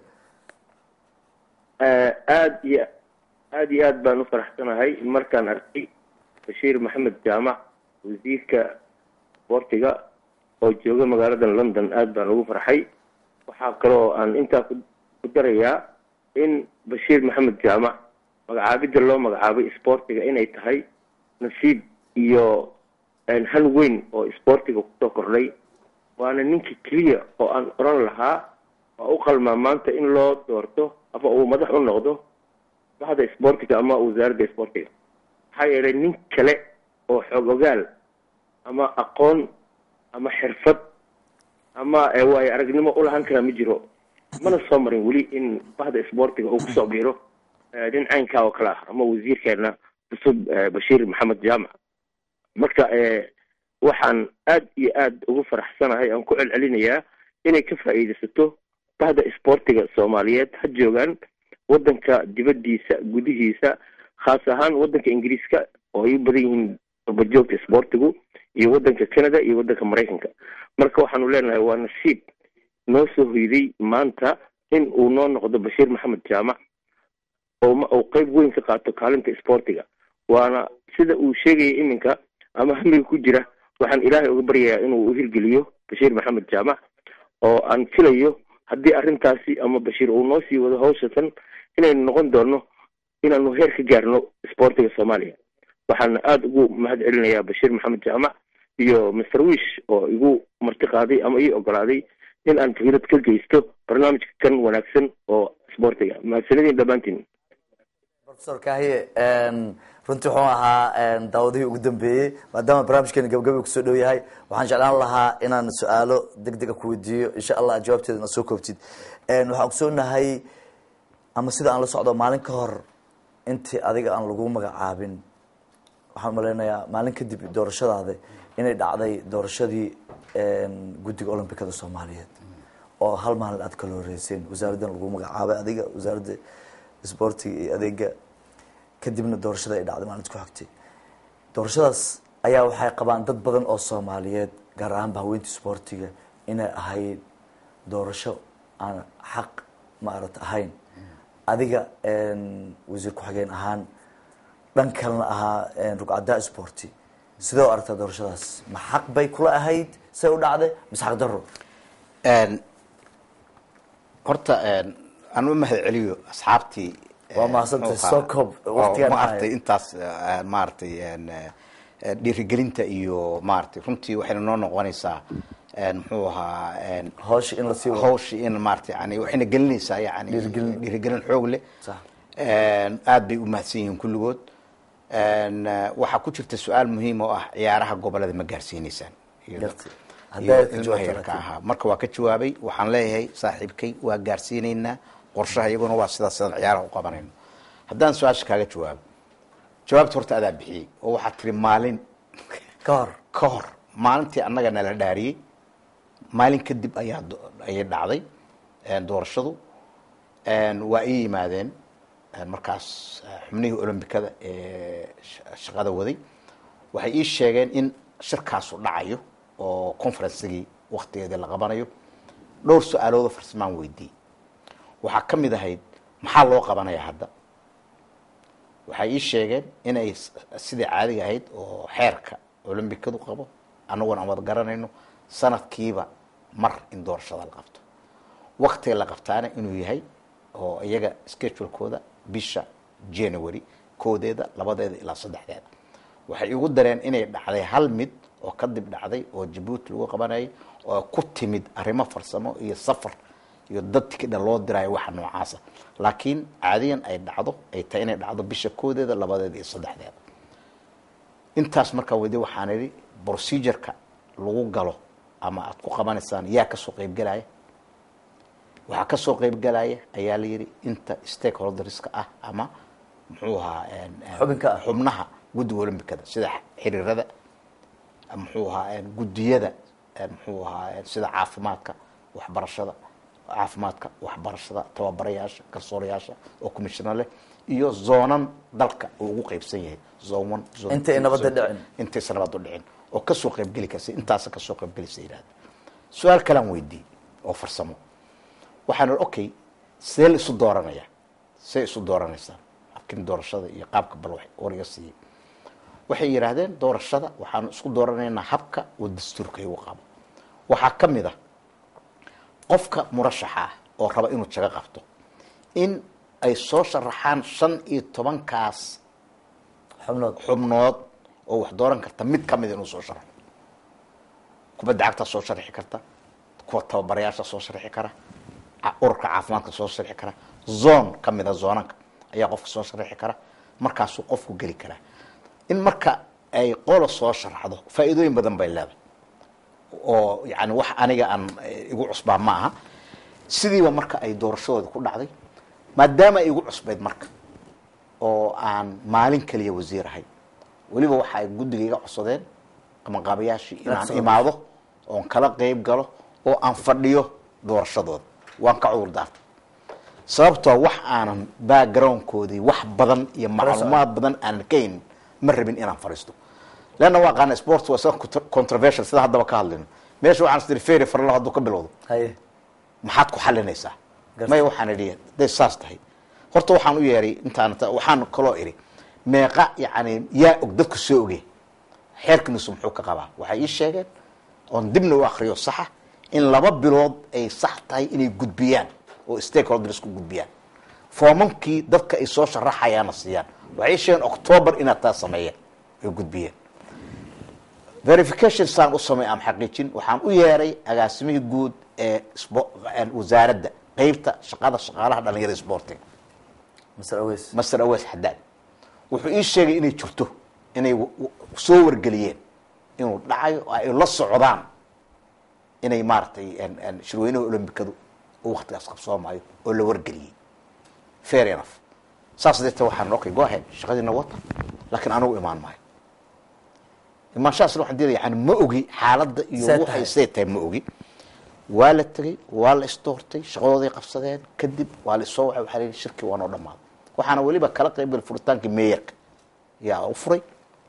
aad iyo aad iyo aad baan u faraxsanahay markaan arkay bashiir maxamed jaamac wasiirka isboortiga oo jooga magaalada london aad baan ugu farxay waxaa kaloo aan intaa ku ku darayaa in bashiir maxamed jaamac magacaabidda loo magacaabay isboortiga inay tahay nasiib iyo hal weyn oo isboortiga kusoo kordhay waana ninka keliya oo aan oran lahaa waa u qalmaa maanta in loo doorto ama uu madax u noqdo baxda isboortiga ama wasaaradda isboortiga maxaa yeelay nin kale oo xoog ogaal ama aqoon ama xirfad ama waayo aragnimo ulahan karaa ma jiro mana soo marin weli in baxda isboortiga uu kusoo biiro nin caynkaa oo kale ah ama wasiirkeena cusub bashiir maxamed jaamac marka waxaan aad iyo aad ugu faraxsanahay aan ku celcelinayaa inay ka faa'iidaysato bahda isboortiga soomaaliyeed ha joogaan waddanka dibaddiisa gudihiisa khaas ahaan waddanka ingiriiska oo ay u badan yihiin barbajoogta isboortigu iyo waddanka canada iyo waddanka maraykanka marka waxaanu leenahay waa nasiib noo soo hoyday maanta in uu noo noqdo bashiir maxamed jaamac oo uu qeyb weyn ka qaato kaalinta isboortiga waana sida uu sheegaya iminka ama hamiga ku jira waxaan ilaahay uga baryayaa inuu u hirgeliyo bashiir maxamed jaamac oo aan filayo haddii arrintaasi ama bashiir uu noo sii wado hawshatan inaynu noqon doono inaanu heer ka gaarno isboortiga soomaaliya waxaana aada ugu mahad celinayaa bashiir maxamed jaamac iyo master wish oo igu marti qaaday ama ii ogolaaday in aan fikrad ka geysto barnaamijka kan wanaagsan oo isboortiga mahadsanidin dhammaantiin professor kahiye runtii wuxuu ahaa daawadihii ugu dambeeyey maadaama barnaamijkeena gabagabi kusoo dhow yahay waxaan jeclaan lahaa inaan su-aalo deg dega ku weydiiyo insha allah jawaabteeda na soo koobtid waxaan ogsoonahay ama sida aan la socdo maalin ka hor intii adiga aan lagu magacaabin waxaan malaynayaa maalin kadib doorashadaada inay dhacday doorashadii guddiga olombikada soomaaliyeed oo hal maalin aad kala horeyseen wasaaraddan lagu magacaabay adiga wasaaradda isboortiga iyo adeega kadibna doorashada ay dhacday maalinta ku xigtay doorashadaas ayaa waxay qabaan dad badan oo soomaaliyeed gaar ahaan bahaweynta isboortiga inay ahayd doorasho aan xaq maarata ahayn adiga wasiir ku-xigeen ahaan dhan kalena ahaa rugcadaa sporti sidee u aragtaa doorashadaas ma xaq bay kula ahayd say u dhacday mise xaq daro horta aan u mahad celiyo asxaabtii waa mahadsantahay soo koob waqtigaan maaragtay ahay intaas maaragtay dhiirigelinta iyo maaragtay runtii waxayna noo noqonaysaa muxuu ahaa hawsha in lasii wado hawshi in maaragtay yani waxayna gelinaysaa yani Dhiirigelin. dhiirigelin xoog leh sax aad bay u mahadsan yihiin kulligood waxaa ku jirta su-aal muhiim oo ah ciyaaraha gobolada ma gaarsiineysaan Iyadoo- Gartay. Haddaad iyo ka ilmaha jawaabto yarka laakiin. ahaa marka waa ka jawaabay waxaan leeyahay saaxiibkay waa gaarsiineynaa qorshaha iyaguna waa sidaas sidaan ciyaaraha u qabanayno haddaan su-aasha kaaga jawaabo jawaabta horta adaa bixiyey oo waxaad tiri maalin ka hor ka hor maalintii annaga nala dhaariyey maalin kadib ayaa do- ayay dhacday een, doorashadu een, waa ii yimaadeen een, markaas eh, xubnihii olombikada ee sh- shaqada waday waxay ii sheegeen in shirkaasu dhacayo oo conferencigii waktigeedii la qabanayo dhowr su-aaloodo farsamaan weydiiyey waxaa ka mid ahayd maxaa loo qabanaya hadda waxay ii sheegeen inay s- sidai caadiga ahayd oo xeerka olombikadu qabo annaguna aan wada garanayno sanadkiiba mar in doorashada la qabto waktiga la qabtaana inuu yahay oo iyaga schedulekooda bisha january koodeeda labadeeda ilaa saddexdeeda waxay igu dareen inay dhacday hal mid oo kadib dhacday oo jabuuti lagu qabanayay oo ku timid arrimo farsamo iyo safar iyo dad tikidha loo diraayo waxa noocaasa laakiin caadiyan ay dhacdo ay tahay inay dhacdo bisha koodeeda labadeeda iyo saddexdeeda intaas markaa weydi waxaan idhi procedureka lagu galo ama aad ku qabanaysaan yaa kasoo qeybgelaya waxaa kasoo qeybgelaya ayaa la yidhi inta stakeholderska ah ama muxuu ahaa een, een, Xubinka ah. xubnaha guddiga olombikada sida xiriirada muxuu ahaa een, guddiyada een, muxuu ahaa een, sida caafimaadka waxbarashada caafimaadka waxbarashada tababarayaasha garsoorayaasha oo commissioner leh iyo zoonan dalka uu ugu qeybsan yahay zone one zone Inta ay two, nabadda zone three. dhicin. intaysa nabad u dhicin oo kasoo qeybgeli karsa intaasa kasoo qeybgelaysa yidhahda su-aal kalaan weydiiyey oo farsamo waxaan ihi okay see la isu dooranaya see isu dooranaysaa habkin doorashada iyo qaabka bal wax war iga siiyey waxay yidhaahdeen doorashada waxaanu isku dooranaynaa habka oo dastuurka igu qabo waxaa ka mid ah qofka murashaxa ah oo raba inuu jago qabto in ay soo sharaxaan shan iyo tobankaas xubnood xubnood oo wax dooran karta mid ka mid inuu soo sharaxo kubadda cagta soo sharixi karta kuwa tababarayaasha soo sharixi kara ca- ururka caafimaadka soo sharixi kara zone ka mida zoonanka ayaa qofka soo sharixi kara markaasuu qofku geli karaa in marka ay qola soo sharaxdo faa'iidooyin badan bay leedahay oo yani wax aniga aan eh, igu cusbaa ma aha sidiiba marka ay doorashadooda ku dhacday maadaama ay igu cusbayd marka oo aan maalin keliya wasiir ahay weliba waxa ay guddiga iga codsadeen qabanqaabayaashii inaan Absolutely. imaado oon kala qeyb galo oo aan fadhiyo doorashadooda waan ka cudur daartay sababtoo wax aanan backgroundkoodii wax badan iyo macluumaad badan aanan ka haynin ma rabin inaan fadhiisto leanna waa qaana sport waa iska contr- controversial sida haddaba ka hadlayno meesha waxaan isdiri feri farlo hadduu ka bilowdo haye maxaad ku xalinaysaa Garta. maya waxaan idhi hadday saas tahay horta waxaan u yeeray intaan ta- waxaan kaloo idhi meeqa yani yaa og dadku soo oge xeerkiinusu muxuu ka qabaa waxay ii sheegeen oon dibna u akriyo saxa in laba bilood ay sax tahay inay gudbiyaan oo stakeholders ku gudbiyaan foomankii dadka ay soo sharaxayaana siiyaan waxay ii sheegeen october inaad taa sameeyeen ay gudbiyeen verification saan u samey aan xaqiijin waxaan u yeeray agaasimihii guud ee spo- ee wasaaradda qeybta shaqada shaqaalaha dhalinyarada sportiga masar aweys master awees xadaad wuxuu ii sheegay inay jirto inay w- w- soo wargeliyeen inuu dhacayo oo ay la socdaan inay maaragtay en- en shirweynaha olombikadu uu waktigaas qabsoomaayo oo la wargeliyey fair enough saas deeta waxaan okay go ahead shaqadiina wata laakiin anigu imaan maayo imaanshahaasna waxaan diidaya yani ma ogi xaaladda iyo See waxay tahay. see tahay ma ogi waa la tegey waa la isdoortay shaqadooday qabsadeen kadib waa la isoo wacay waxaa la yidhi shirkii waa noo dhammaaday waxaana weliba kala qaybgal furitaankii meeyarka yaa u furay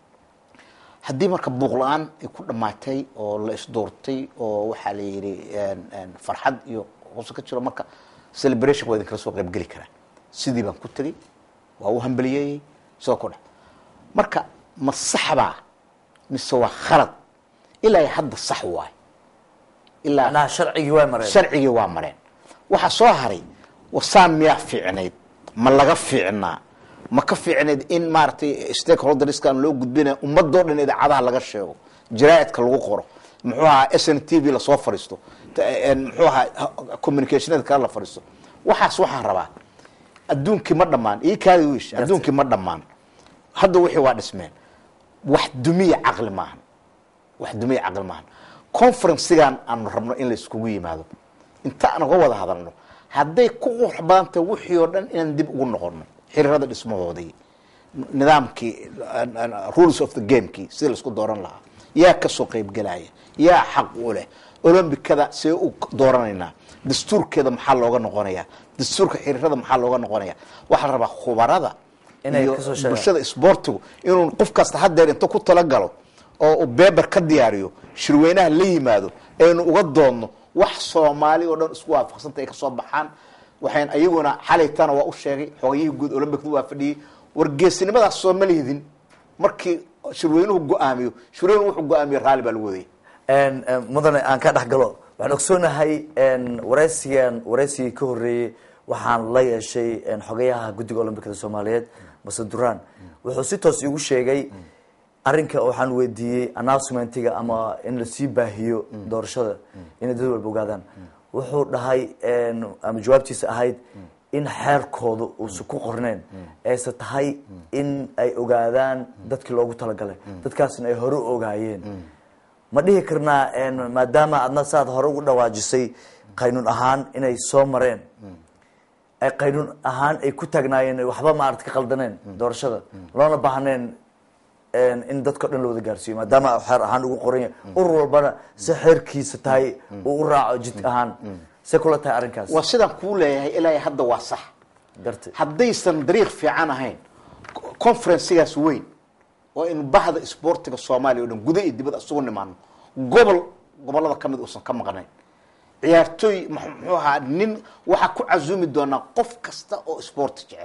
haddii marka buuq la-aan ay ku dhammaatay oo la isdoortay oo waxaa la yidhi en- en farxad iyo hoose ka jiro marka celebration waa idinkala soo qaybgeli karaa sidii baan ku tegey waa u hambaliyeeyey sidoo ku dha marka ma saxbaa mise waa khalad ilaa ay hadda sax waay ilaa macnaha sharcigii waa mareen sharcigii waa mareen waxaa soo haray wasaan miyaa fiicnayd ma laga fiicnaa ma ka fiicnayd in maaragtay stakeholderskan loo gudbinaya ummadoo dhan idaacadaha laga sheego jaraa'idka lagu qoro muxuu ahaa s n t v lasoo fadhiisto t- en muxuu ahaa communicationada kale la fadhiisto waxaas waxaan rabaa adduunkii ma dhammaan ii kaadi wish adduunkii ma dhammaan hadda wixii waa dhismeen wax dumiya caqli maahan wax dumiya caqli maahan conferencigan aanu rabno in la iskugu yimaado inta aan uga wada hadalno hadday ku qurux badan tahay wixii oo dhan inaan dib ugu noqono xiriirada dhismahoodii nidaamkii rules of the gamekii sidii laisku dooran lahaa yaa kasoo qeybgelaya yaa xaq u leh olombikada see u dooranaynaa dastuurkeeda maxaa looga noqonaya dastuurka xiriirada maxaa looga noqonaya waxaa la rabaa khubarada Inay iyo kasoo sheegaan. bulshada isboortigu inuu qof kasta hadeer inta ku talagalo oo uu beber ka diyaariyo shirweynaha la yimaado aynu uga doodno wax soomaali oo dhan isku waafaqsanta ay kasoo baxaan waxayn ayaguna xalaytana waa u sheegay xoogayihii guud olambicda waa fadhiyey wargeesinimadaas soo ma lihidin markii shirweynuhu go-aamiyo shirweynuhu wuxuu go-aamiyo raalli baa lagu wadayay En, en, mudane aan ka dhex galo waxaan ogsoonahay en, wareysigan wareysigii ka horeeyey waxaan la yeeshay en, xogayaha guddiga olombikada soomaaliyeed mase duraan wuxuu si toos igu sheegay arrinka waxaan weydiiyey announcementiga ama in lasii baahiyo doorashada inay dad walba ogaadaan wuxuu dhahay en, ama jawaabtiisa ahayd in xeerkooda uusan ku qorneen ayse tahay in ay ogaadaan dadkii loogu talagalay dadkaasna ay hore u ogaayeen ma dhihi karnaa en, maadaama adna saad hore ugu dhawaajisay qaynuun ahaan inay soo mareen ay qaynuun ahaan ay ku taagnaayeen ay waxba maarata ka qaldaneen doorashada loona baahneen en, in dadka o dhan la wada gaarsiiyo maadaama xeer ahaan ugu qoran yahay urur walbana si xeerkiisa tahay uu u raaco jid ahaan se kula tahay arrinkaas waa sidaan kuu leeyahay ilaa hadda waa sax gartay haddaysan dariiq fiican ahayn conferencigaas weyn oo in bahda isboortiga soomaaliya o dhan guda iyo dibad isugu nimaano gobol gobolada kamid uusan ka maqnayn ciyaartooy mx- muxuu ahaa nin waxaa ku casuumi doonaa qof kasta oo isboorti jecel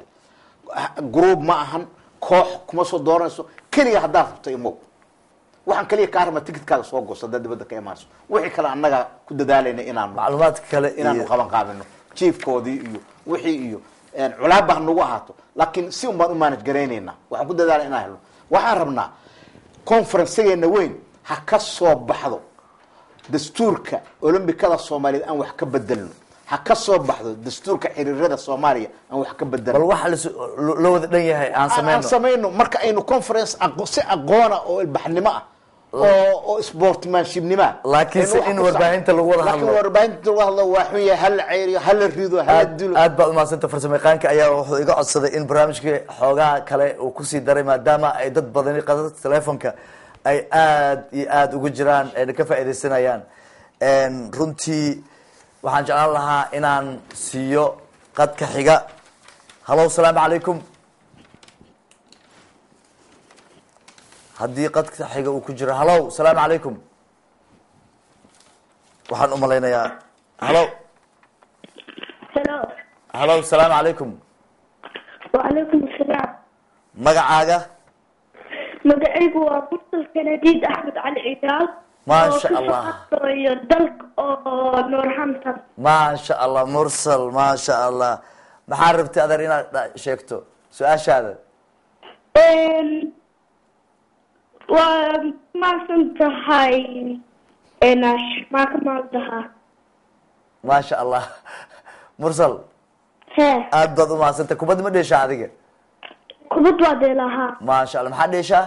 group ma ahan koox kuma soo dooranayso keliga haddaad rabto imow waxaan keliya kaa rabaa ticketkaaga soo goosto haddaad dibadda ka imaanayso wixii kale annaga ku dadaalayna inaanu macluumaadka kale inaanu iyo qaban qaabino jiefkoodii iyo wixii iyo culaaba ha nagu ahaato laakiin si un baan u manage garaynaynaa waxaan ku dadaala inaan helno waxaan rabnaa conferencegeena weyn ha ka soo baxdo dastuurka olombikada soomaaliyeed aan wax ka bedelno ha ka soo baxdo dastuurka xiriirada soomaaliya aan wax ka bal bedelno waxa las- lo- loo wada dhan yahay aan aan sameyno samayno marka aynu conference aqo- si aqoona oo ilbaxnimo ah oo oo sportmanshipnimo ah Laakiin se aynu wax in ku warbaahinta lagu wada laakiin hadlo. warbaahinta lagu hadlo waa xun yahay hala ceyriyo hala rido hala aad dilo aad baad umahadsanta farsamayaqaanka ayaa wuxuu iga codsaday in barnaamijkii xoogaha kale uu kusii daray maadaama ay dad badani qadada telefonka ay aad iyo aada ugu jiraan ayna ka faaidaysanayaan runtii waxaan jeclaan lahaa inaan siiyo qadka xiga hallo salaamu calaykum haddii qadka xiga uu ku jiro hallo salaamu calaykum waxaan u malaynayaa hallo Hello. hallo salaamu calaykum وعليكم السلام magacaaga magacaygu waa mursal kanadiid axmed cali cigaal Ma oo sha ka Allah. shaqeeyo dalka oo norhampton maasha allah mursal maasha allah maxaa rabtay adeer inaad dha- sheegto su-aashaada waa maasan tahay enash maa ka maaldahaa maasha allah mursal he aad baad umahadsantay kubadda ma dheeshaa adiga kubad waa deelahaa maasha allah maxaa dheeshaa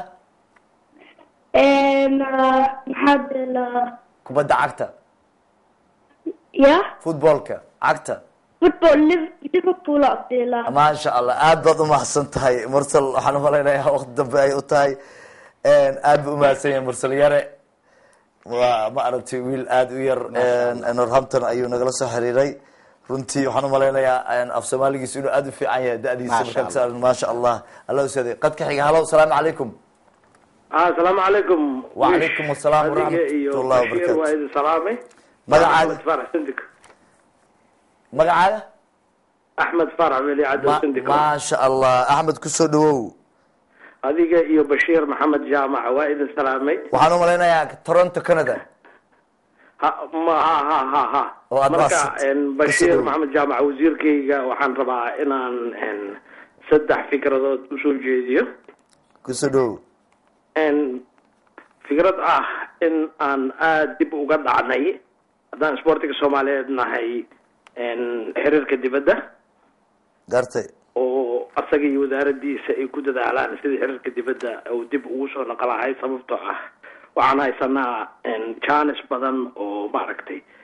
maxaa deelaa kubadda cagta ya footballka cagta football Liv- liverpool aa deelaa maasha allah aad baad umahadsan tahay mursal waxaan umalaynayaa waqti dambe ay u tahay aad bu umahadsan yahay mursal yare waa ma aragtay wiil aada u yar norhampton ayuu nagala soo xiriiray runtii waxaan umalaynayaa af soomaaligiisu inuu aada u fiican yahay da-diisa Maasha markaa kasaaran maasha allah alla usaday qadka xiga hallo salaamu calaykum asalaamu calaykum وعليكم السلام Adiga ورحمة iyo الله Bashiir waa وبركاته idin salaamay Magacaaga? axmed farax sindik magacaaga axmed farax weli caddo Ma- sindik maasha allah axmed kusoo dhawow adiga iyo bashiir maxamed jaamac waa idin salaamay waxaan umalaynayaa toronto canada ha ma ha ha ha ha Oo aad marka baasad. en, bashiir Kusoo dhow. maxamed jaamac wasiirkayga waxaan rabaa inaan en, saddex fikradood usoo jeediyo kusoo dhawow en, fikrad ah in aan aada dib uga dhacnay haddaan isboortiga soomaaliyeed nahay en, xiriirka dibadda gartay oo asaga iyo wasaaradiisa ay ku dadaalaan sidii xiriirka dibadda uu dib ugu soo naqlahay sababtoo ah waxaan haysanaa janis badan oo maaragtay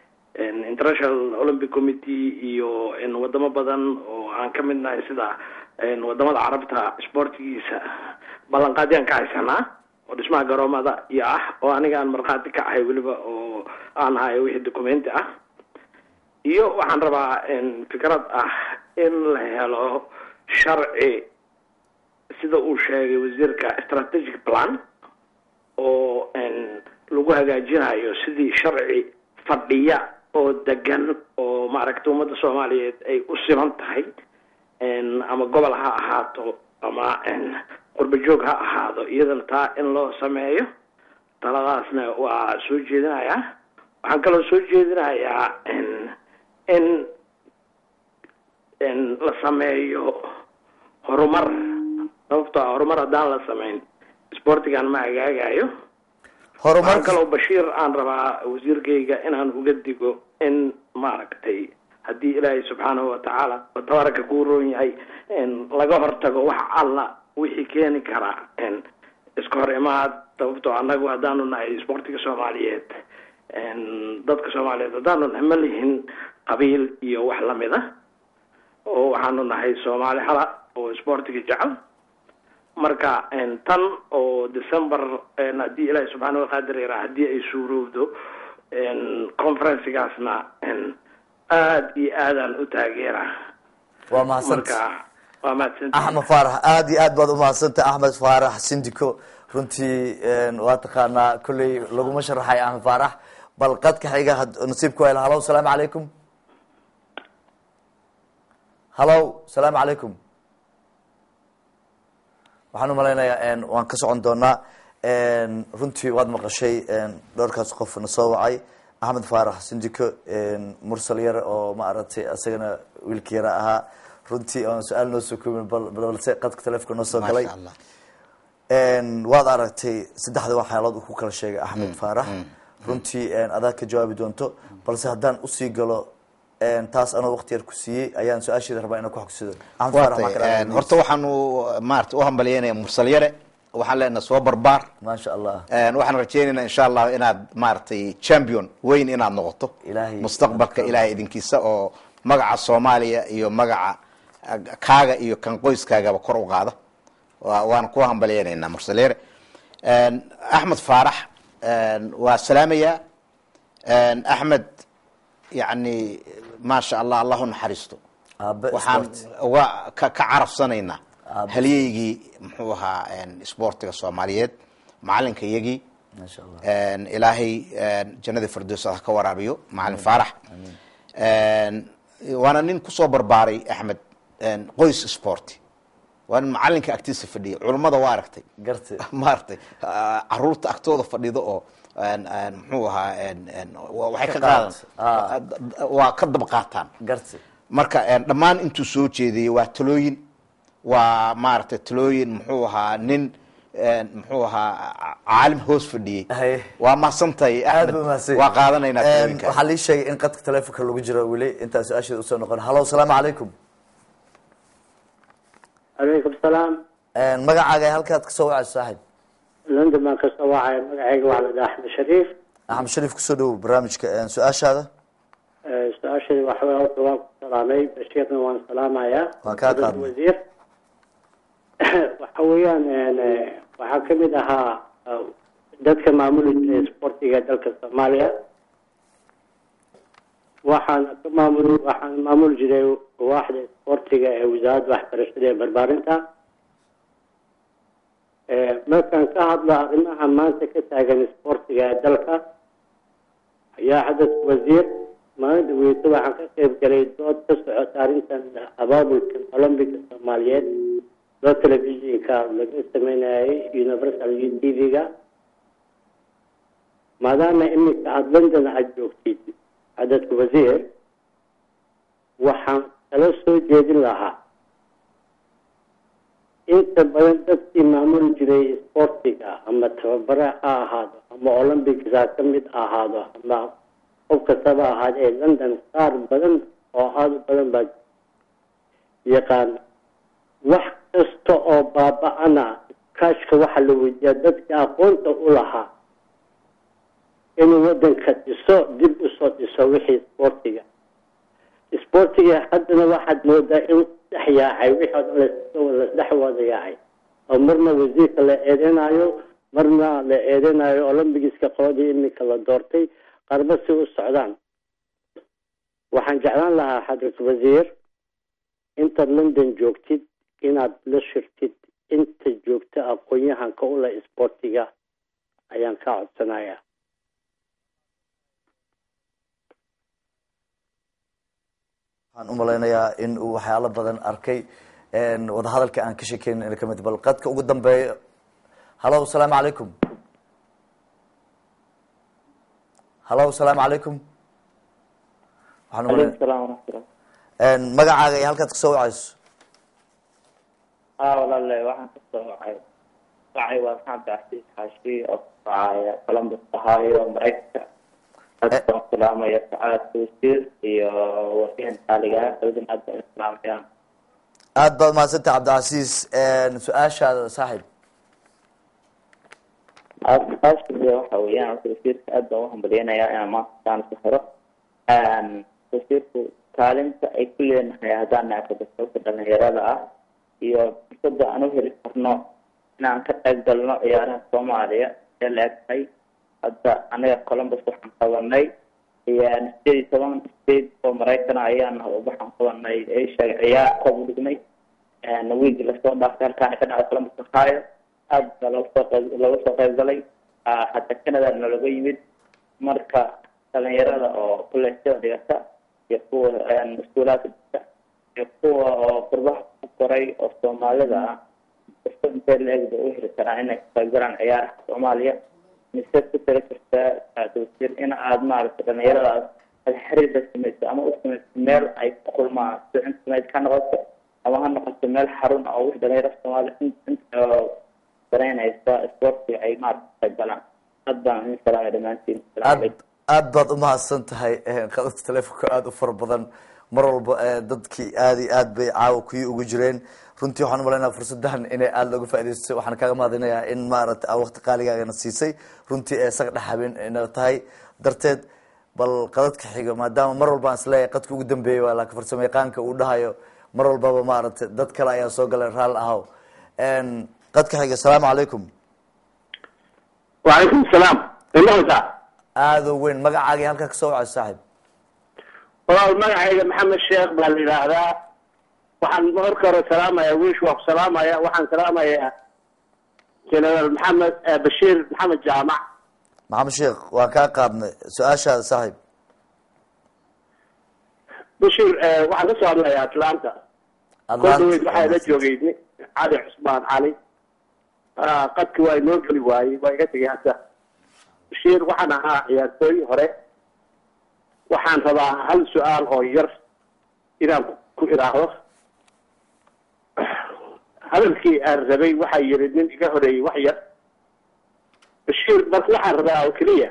international olympic committee iyo wadamo badan oo aan ka mid nahay sida wadamada carabta sportigiisa ballanqaadyaan ka haysanaa oo dhismaha garoomada iyo ah oo aniga aan markhaati ka ahay weliba oo aan hayo wixii documenti ah iyo waxaan rabaa fikrad ah in la helo sharci sida uu sheegay wasiirka strategic plan oo lagu hagaajinayo sidii sharci fadhiya oo degan oo maaragtay ummadda soomaaliyeed ay u siman tahay ama gobol ha ahaato ama qurba joog ha ahaado iyadana taa in loo sameeyo taladaasna waa soo jeedinayaa waxaan kaloo soo jeedinayaa in la sameeyo horumar sababtoo ah horumar haddaan la samayn sportigan ma hagaagayo waxaan kaloo bashiir aan rabaa wasiirkayga inaan uga digo in maaragtay haddii ilaahay subxaanahu watacaala tabaaraka kuu roon yahay laga hortago wax alla wixii keeni karaa iska hor imaad sababtoo annagu haddaanu nahay sportiga soomaaliyeed dadka soomaaliyeed haddaanu nahay ma lihin qabiil iyo wax lamid a oo waxaanu nahay soomaali hala oo sportiga jecel marka tan oo december haddii ilaahay subxaana waqaadir yaraa haddii ay suurowdo conferencegaasna aada iyo aadaan u taageera waa mahadsan marka waa mahadsanti axmed faarax aada iyo aad baad umahadsantahay axmed faarax sindiko runtii waa taqaanaa kolley laguma sharaxay axmed faarax bal qadka xiga nasiibku hel halo salaamu calaykum halo salaamu calaykum waxaan umalaynayaa waan ka socon doonaa runtii waad maqashay dhowrkaas qof na soo wacay axmed faarax sindiko mursal yar oo maaragtay isagana wiilka yara ahaa runtii aan su-aal noo soo koobin balse qadka taleefka noo soo galay waad aragtay saddexda waxyaalood uu ku kala sheegay axmed faarax runtii adaa ka jawaabi doonto balse haddaan usii galo taas anoo wakti yar ku siiyey ayaan su-aasheeda rabaa inaan ku xogsido axmed faarax maa kala Waatay, horta waxaanu maarata u hambalyeynaya mursal yare waxaan leenahay soo barbaar maasha allah waxaan rajeynaynaa insha allah inaad maaragtay champion weyn inaad noqoto Ilaahay- mustaqbalka ilaahay idinkiisa oo magaca soomaaliya iyo magaca ah, kaaga iyo kan qoyskaagaba kor u qaada Waa- waan ku hambalyeynaynaa mursal yare axmed faarax waa salaamayaa axmed yani maasha allah allah u naxariisto aabe waxaan sport. uga ka ka carafsanaynaa Aabe. halyeygii muxuu ahaa isboortiga soomaaliyeed macalinka iyagii maasha allah ilaahay jannada firdows ha ka waraabiyo macalin faarax waana nin kusoo barbaaray axmed qoys sporti waa nin macalinka agtiisa fadhiya culummada waa aragtay garti maaragtay ah, caruurta agtooda fadhido oo een, een, muxuu ahaa een, een, wa- waxay ka Ka qaadan qaad. Ah. waa ka dab qaataan garti marka een, dhammaan intuu soo jeediyey waa talooyin waa maaragtay talooyin muxuu ahaa nin een, muxuu ahaa caalim hoos fadhiyey Haye. waa mahadsantahay aad axmed ba mahadsan waa qaadanaynaa talooyinka waxaa lii sheegay in qadka taleefonka lagu jiro weli intaa su-aasheeda usoo noqon halo salaamu calaykum calaykum salaam magacaaga halkaad kasoo wacayso saaxib london baan kasoo wacaya magacayga waxaa la dhaha axmed shariif axmed shariif kusoo dhawow barnaamijka su-aashaada Eh, su-aashayda waxa wey horta waan ku salaamay bashiirna waan salaamayaa Waan kaa Wasiir- qaadnay. wasiir waxa weeyaan een, eh, waxaa kamid ahaa eh, dadka maamuli jiray sportiga dalka soomaaliya waxaan ka maamul waxaan maamuli jiray waaxda sportiga ee wasaaradda waxbarashada ee barbaarinta Eh, markaan ka hadlo arrimaha maanta ka taagan sportiga ee dalka ayaa xadad wasiir maalinta weyto waxaan ka qayb galay dood ka socota arrintan abaabulka olombiga soomaaliyeed dood telefishinka laga sameynayay universal u t v-ga maadaama iminka aada london aada joogtid xadadka wasiir waxaan kala soo jeedin lahaa inta badan dadkii maamuli jiray sportiga ama tababare ha ahaado ama olympics ha ka mid ahaado ama qof kastaba ahaado ee london qaar badan oo aada u badan baa yaqaan wax kasta oo baaba-ana kaashka waxaa la weydiiyaa dadka aqoonta u lahaa inuu wadanka dhiso dib usoo dhiso wixii isboortiga isboortiga haddana waxaad moodaa inuu dhex yaacay wixii oo dhan lasdhex wada yaacay oo marna wasiirka la eedeynayo marna la eedeynayo olombigiska qoladii iminka la doortay qarba si u socdaan waxaan jeclaan lahaa xadrat wasiir intaad london joogtid inaad la shirtid inta joogta aqoon-yahanka u leh isboortiga ayaan kaa codsanayaa waxaan u malaynayaa in uu waxyaalo badan arkay wadahadalka aan ka sheekeynin ina kamid bal qadka ugu dambeeya halo asalaamu calaykum halo asalaamu calaykum waxaan u malay- salaam waraxmatullah magacaaga iyo halkaad kasoo wacayso haa walaale waxaan ka soo wacay wacay waa maxamed cabdi xaashi oo kacaya columbus ohio maraykanka aad baan salaamaya sacaadka wasiir iyo wafiin xaaliga labadin aad baan islaamaya aad baad umahadsantay cabdicasiis su-aashaada saaxiib aashiga waxa weeyaan horta wasiirka aad baan uhambaliyanayaa inaan maanta saan ku xiro wasiirku kaalinta ay ku leenahay haddaan naafadasooka dhalinyarada ah iyo fursada aan u heli karno inaan ka qayb galno ciyaaraha soomaaliya ee la egtahay hadda anaga columbus waxaan qabanay sideed iyo toban state oo maraykana ayaan waxaan qabanay asia ciyaar koob u dhignay wiigi lasoo dhaaftay halkaana ka dhacday columbus ohio aad baa looga soo qayb looga soo qayb galay hataa canada nalaga yimid marka dhalinyarada oo kuleysada dhigata iyo kuwa iskuulaadka dhigta iyo kuwa oo qurbaha ku koray oo soomaalida ah fursad intee la-eg bay u heli karaan inay ka qayb galaan ciyaaraha soomaaliya mise ku tala jirtaa wasiir in aad maaragtay dhalinyaradaas aad xiriir la samayso ama u samayso meel ay ku kulmaan sida internet ha noqoto ama ha noqoto meel xarun ah oo wix dhalinyarada soomaaliya danaynaysa sportiga ay maaragta ka qayb galaan aad baan idin salaamay dhammaantiin asalaamu calaykum aad baad umahadsan tahay qadadka telefonka aada u fara badan mar walba dadkii aada iyo aad bay caawa kuyi ugu jireen runtii waxaan umalaynaa fursadahan inay aada looga faa'idaystay waxaan kaaga mahadinayaa in maaragtay aa waqti qaaligaagana siisay runtii ee saq dhex habeen ina tahay darteed bal qadadka xiga maadaama mar walba aan isleeyahay qadka ugu dambeeyay waa laakiin farsamo yaqaanka uu dhahayo mar walbaba maaragtay dad kale ayaa soo galay raal ahow qadka xiga asalaamu calaykum وعليكم السلام المهزة aada u weyn magacaaga iyo halkaa kasoo wacay saaxiib walaal magacayga maxamed sheekh baa la yidhaahdaa waxaan marka hore salaamaya wiish waa ku salaamaya waxaan salaamayaa jenaraal maxamed eh, bashiir maxamed jaamac maxamed sheekh waan kaa qaadnay su-aashaada saaxiib bashiir eh, waxaan kasoo hadlayaa atlanta Atlanta. koldaweyd waxaa la joogay nin cali cusmaan cali Ah, qadki waa inoo geli waayey waa iga tegay hadda bashiir waxaan ahaa ciyaartooy hore waxaan rabaa hal su-aal oo yar inaan ku idhaahdo hadalkii aan rabay waxaa yiri nin iga horeeyey wax yar bashiir marka waxaan rabaa oo keliya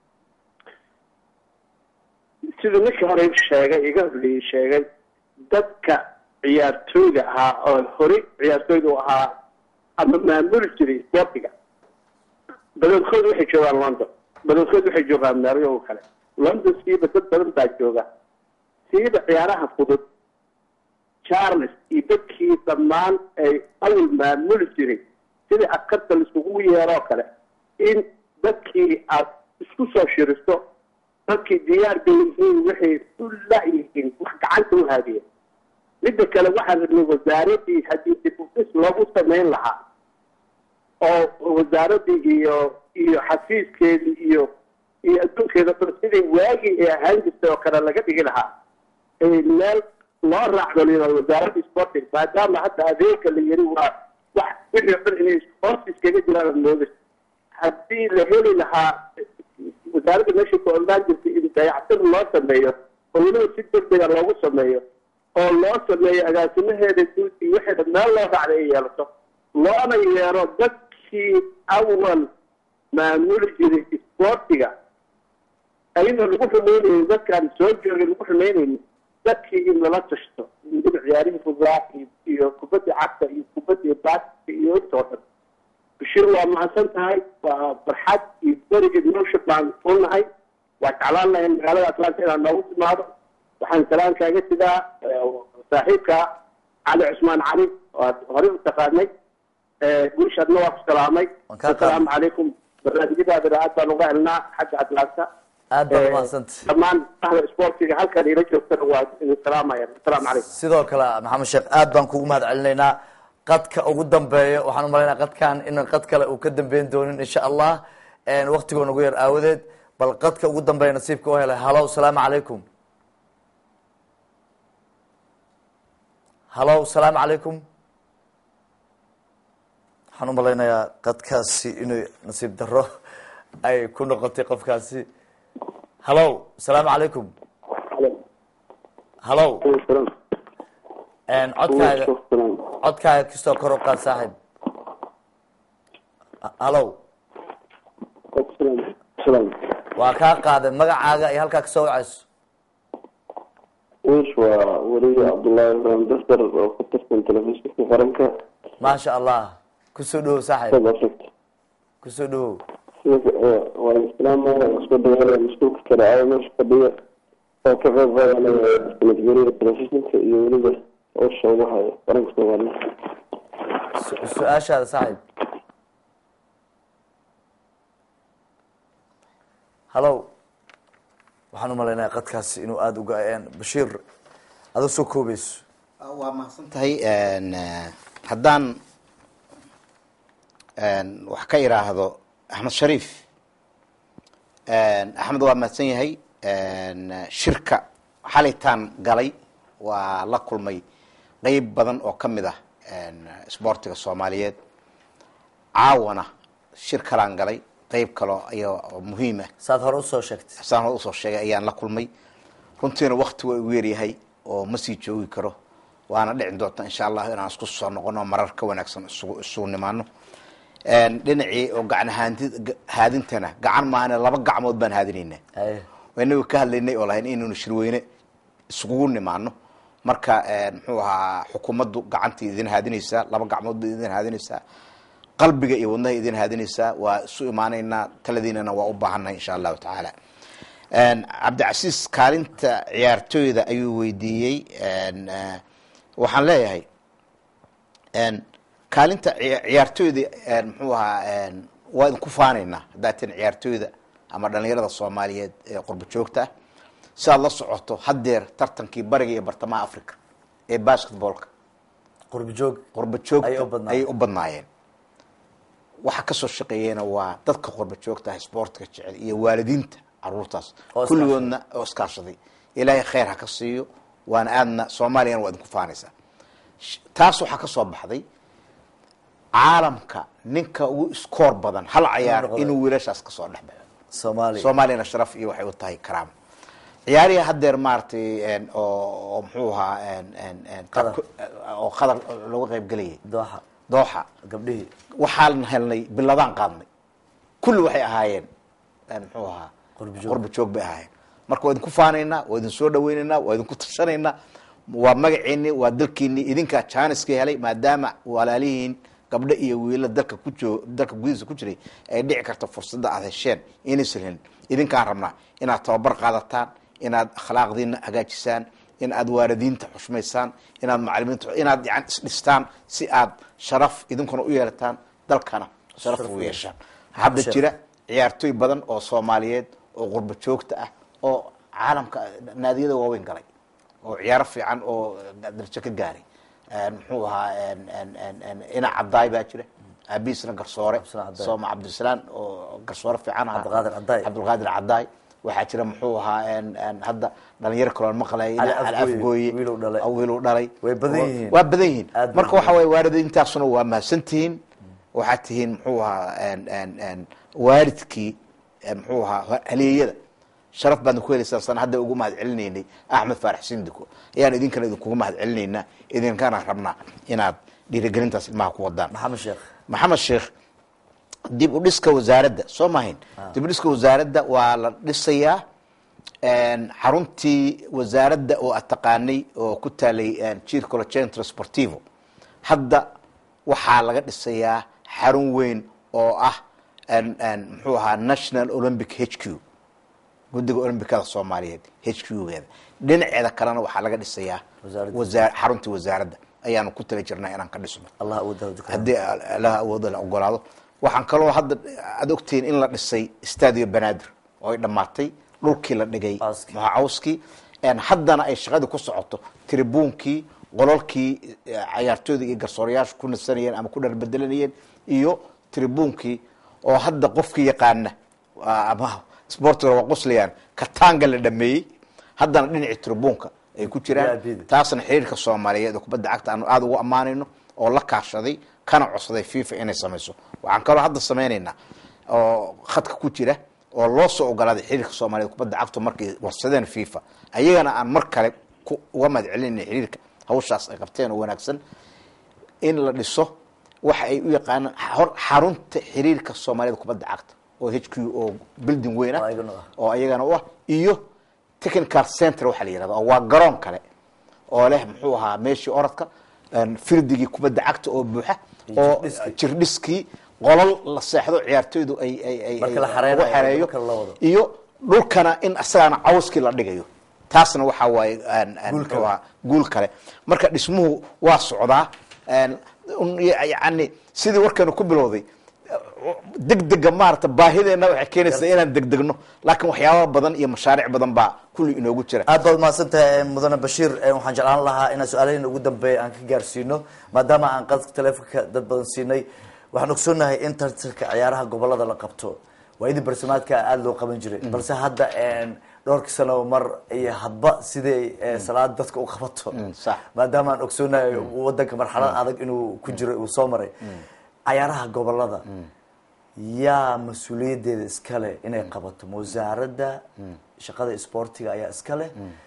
siduu ninkii hore sheegay iga horeeyey sheegay dadka ciyaartooyda ahaa oo horey ciyaartooyda u ahaa ama maamuli jiray sportiga badankood waxay joogaan london badankood waxay joogaan meelo oo kale london siiba dad badan baa jooga siiba ciyaaraha fudud charles iyo dadkii dhammaan ay awal maamuli jiray sidii askarta laisugu yeeroo kale in dadkii aad isku soo shiriso dadkii diyaar bay yihiin waxay u la-yihiin wax gacanta u haadiya midda kale waxaan rabnay wasaaradii haddii dib u dhis loogu samayn lahaa oo wasaaradii iyo iyo xafiiskeedii iyo iyo adduunkeeda dhan sidii waagii ay ahaan jirtay oo kale laga dhigi lahaa ee meel loo raacdo lidaa wasaaradda sporting maadaama hadda adeega la yiri waa wax wixii o dhan inay hoos iskaga jiraan mooda haddii la heli lahaa wasaaradda meesha ku olaan jirtay in dayactir loo sameeyo oo weliba si degdega loogu sameeyo oo loo sameeyo agaasimaheeda guud iyo waxeeda meel loo raacday ay yeelato loona yeero dadkii awal maamuli jiray isboortiga ayadoo lagu xumeynayay dadkaan soo joogay lagu xumeynayni dadkii in lala tashto weliba ciyaarihii fudaa iyo kubadda cagta iyo kubadda baaska iyo intoo dhan bashir waa mahadsan tahay waa farxad iyo beriged nolosha baan unahay waa jeclaan lahay magaalada atlanta inaan noogu timaado waxaan salaan kaaga sidaa saaxiibka cali cusmaan cali oo aad horey u taqaanay guushaadna waa ku salaamay asalaamu calaykum barnaamijyadaadana aad baan uga helnaa xagga atlanta aad baad umahadsanta dhammaan ahda sportiga halkan ila joogtana waa idin salaamaya asalaamu calaykum sidoo kale maxamed sheekh aad baan kugu mahad celinaynaa qadka ugu dambeeya waxaan umalaynaa qadkan in qad kale uu ka dambeyn doonin insha allah waktigoo nagu yar aawadeed bal qadka ugu dambeeya nasiibka u helay halo salaamu calaykum halo salaamu calaykum waxaan umalaynayaa qadkaasi inuu nasiib daro ay ku noqotay qofkaasi halo salaamu calaykum halo codkaaga codkaaga kastoo kor u qaad saaxiib halo waa kaa qaaday magacaaga iyo halkaa kasoo wacayso wish waa weliga cabdullaahi ibrahim dasar oo ku tirsan telefishinka qaranka maasha allah kusoo dhawow saaxiib south africa kusoo dhawow waa islaamaya isku dayaalaya mas-uulka kale aa meesha fadhiya oo ka qayb qaadanaya nabadgelyada telefishinka iyo weliba howsha ugu hayo qaranka soomaaliya su-aashaada saaxiib halo waxaan umalaynaya qadkaasi inuu aada uga bashiir adoo soo koobayso waa mahadsan tahay haddaan wax ka iraahdo axmed shariif axmed waa mahadsan yahay shirka xalitaan galay waa la kulmay qeyb badan oo ka mid ah sboortiga soomaaliyeed caawana shir kalaan galay qeyb kaloo iyo muhiim ah saad hore usoo sheegtay saan hore usoo sheegay ayaan la kulmay runtiina wakti waa igu yaryahay oo ma sii joogi karo waana dhicin doonta insha allah inaan isku soo noqono marar ka wanaagsan isugu isugu nimaano dhinacii oo gacan haandi haadintana gacan maahane laba gacmood baan haadinayna inaga ka hadlaynay oo lahayn inaynu shirweyne isugu nimaano marka muxuu ahaa xukuumaddu gacantii idin haadinaysaa laba gacmood ba idin haadinaysaa qalbiga iyo wadnaha idin haadinaysaa waa isu imaanaynaa taladiinana waa u baahannahay insha allahu tacaala cabdicasiis kaalinta ciyaartooyda ayuu weydiiyey waxaan leeyahay kaalinta ciyaartooyda muxuu ahaa waa idinku faanaynaa haddaad tin ciyaartooyda ama dhalinyarada soomaaliyeed ee qurba joogta ah si aad la socoto haddeer tartankii bariga iyo bartamaha africa ee basketballka qurbajoog qurba joogta ayay u badnaayeen waxa kasoo shaqeeyena waa dadka qurba joogta ah sportka jecel iyo waalidiinta caruurtaas kulligoodna oo iskaashaday ilaahay khayr ha ka siiyo waana aadna soomaaliyana waa idinku faanaysaa taas waxaa kasoo baxday caalamka ninka ugu iskoor badan hal cayaar inuu wiilashaas kasoo dhex baxo soomaaliya soomaaliyana sharaf iyo waxay u tahay karaamo ciyaarihi haddeer maaragtay oo muxuu ahaa oo qadar looga qayb gelayay dooxa dooxa gabdhihii waxaan helnay biladaan qaadnay kulli waxay ahaayeen muxuu ahaa qurbajoog qurba joog bay ahaayeen marka waa idinku faanaynaa waa idin soo dhaweynaynaa waa idinku tashanaynaa waa magaceeni waa dalkiini idinkaa janiska helay maadaama walaalihiin gabdho iyo wiila dalka ku joo dalka gudihiisa ku jiray ay dhici karto fursadda aad hesheen inaysan helin idinkaan rabnaa inaad tababar qaadataan inaad akhlaaqdiina hagaajisaan in aad waalidiinta xushmaysaan inaad macalimiinta inaad yani isdhistaan si aad sharaf idinkuna u yeelataan dalkana sharaf u yeeshaan hadda jira ciyaartooy badan oo soomaaliyeed oo qurba joogta ah oo caalamka naadiyada waaweyn galay oo ciyaaro fiican oo darajo ka gaaray muxuu ahaa ina cadaay baa jira aabihiisna garsoore sooma cabdisalaan oo garsoore fiican ahaa cabdulqaadir cadaay waxaa jira muxuu ahaa hadda dhalinyaro kaloon maqlay al afgooye wiilu dhalay way badan yihiin waa badan yihiin marka waxa waye waalidiintaasuna waa mahadsantihiin waxaad tihiin muxuu ahaa waalidkii muxuu ahaa haleeyada sharaf baadna ku helaysaan sana hadda ugu mahad celinaynay axmed faarax sindiko ayaan idinkana idinkuga mahad celinaynaa idinkana rabnaa inaad dhiirigelintaas ilmaha ku wadaan maxamed sheekh maxamed sheekh dib u dhiska wasaaradda soo mahayn dib u dhiska wasaaradda waa la dhisayaa xaruntii wasaaradda oo aad taqaanay oo ku taalay circolo centro sportivo hadda waxaa laga dhisayaa xarun weyn oo ah n- n- muxuu ahaa national olympic h q guddiga olombikada soomaaliyeed h q geeda dhinaceeda kalena waxaa laga dhisayaa wasaa- xaruntii wasaaradda ayaanu ku tala jirnaa inaan ka dhisno haddii allaha awooda la ogolaado waxaan kaloo hadda aad ogtihiin in la dhisay stadio banaadir oo ay dhammaatay dhulkii la dhigay maxaa cawskii En haddana ay shaqadii ku socoto tribuunkii qololkii eh, cayaartooyda iyo garsoorayaashu ku nasanayeen ama ku dharbedelanayeen iyo tribuunkii oo hadda qofkii yaqaana waa- ama sportiga waa qoslayaan katanga la dhameeyey haddana dhinacii tribuunka ay ku jiraan taasna xiriirka soomaaliyeed oo kubadda cagta aanu aada ugu ammaanayno oo la kaashaday kana codsaday fifa inay samayso waxaan kaloo hadda samaynaynaa oo khadka ku jira oo loo soo ogolaaday xiriirka soomaaliyeed kubadda cagtu markay warsadeen fifa ayagana aan mar kale ku- uga mahad celinayna xiriirka hawshaas ay qabteen oo wanaagsan in la dhiso waxa ay u yaqaanaan hor- xarunta xiriirka soomaaliyeed kubadda cagta oo h q oo building weyn ah oo ayagana u ah iyo technical center waxaa la yihahda oo waa garoon kale oo leh muxuu ahaa meeshii orodka een, firdigii kubadda cagta oo buuxa oo jirdhiskii qolol la seexdo ciyaartoydu ay ay ay ay Marka la lagu xareynayo, xareeyo marka la wado. iyo dhulkana in asagana cawskii la dhigayo taasna waxaa waaye een, een, Guul muxuu ahaa guul kale marka dhismuhu waa socdaa een, un- yani sidii warkeenu ku bilowday degdega maarata baahideena waxay keenaysaa inaan degdegno laakiin waxyaaba badan iyo mashaariic badan baa kulli inoogu jira aad baad mahadsantahay mudane bashiir Eh, waxaan jeclaan lahaa inaan su-aalaheena ugu dambeeya aan ka gaarsiino maadaama aan qadka taleefonka dad badan siinay waxaan ogsoonahay in tartanka ciyaaraha gobolada la qabto waayadii barsimaadka aada loo qaban jiray balse hadda een, dhowrkii sano mar iyo hadba siday eh, salaad dadka u qabato maadaama aan ogsoonahay wadanka marxalad adag inuu ku jiro uu soo maray cayaaraha gobolada yaa mas-uuliyadeeda iskale inay qabato ma wasaaradda shaqada isboortiga ayaa iskale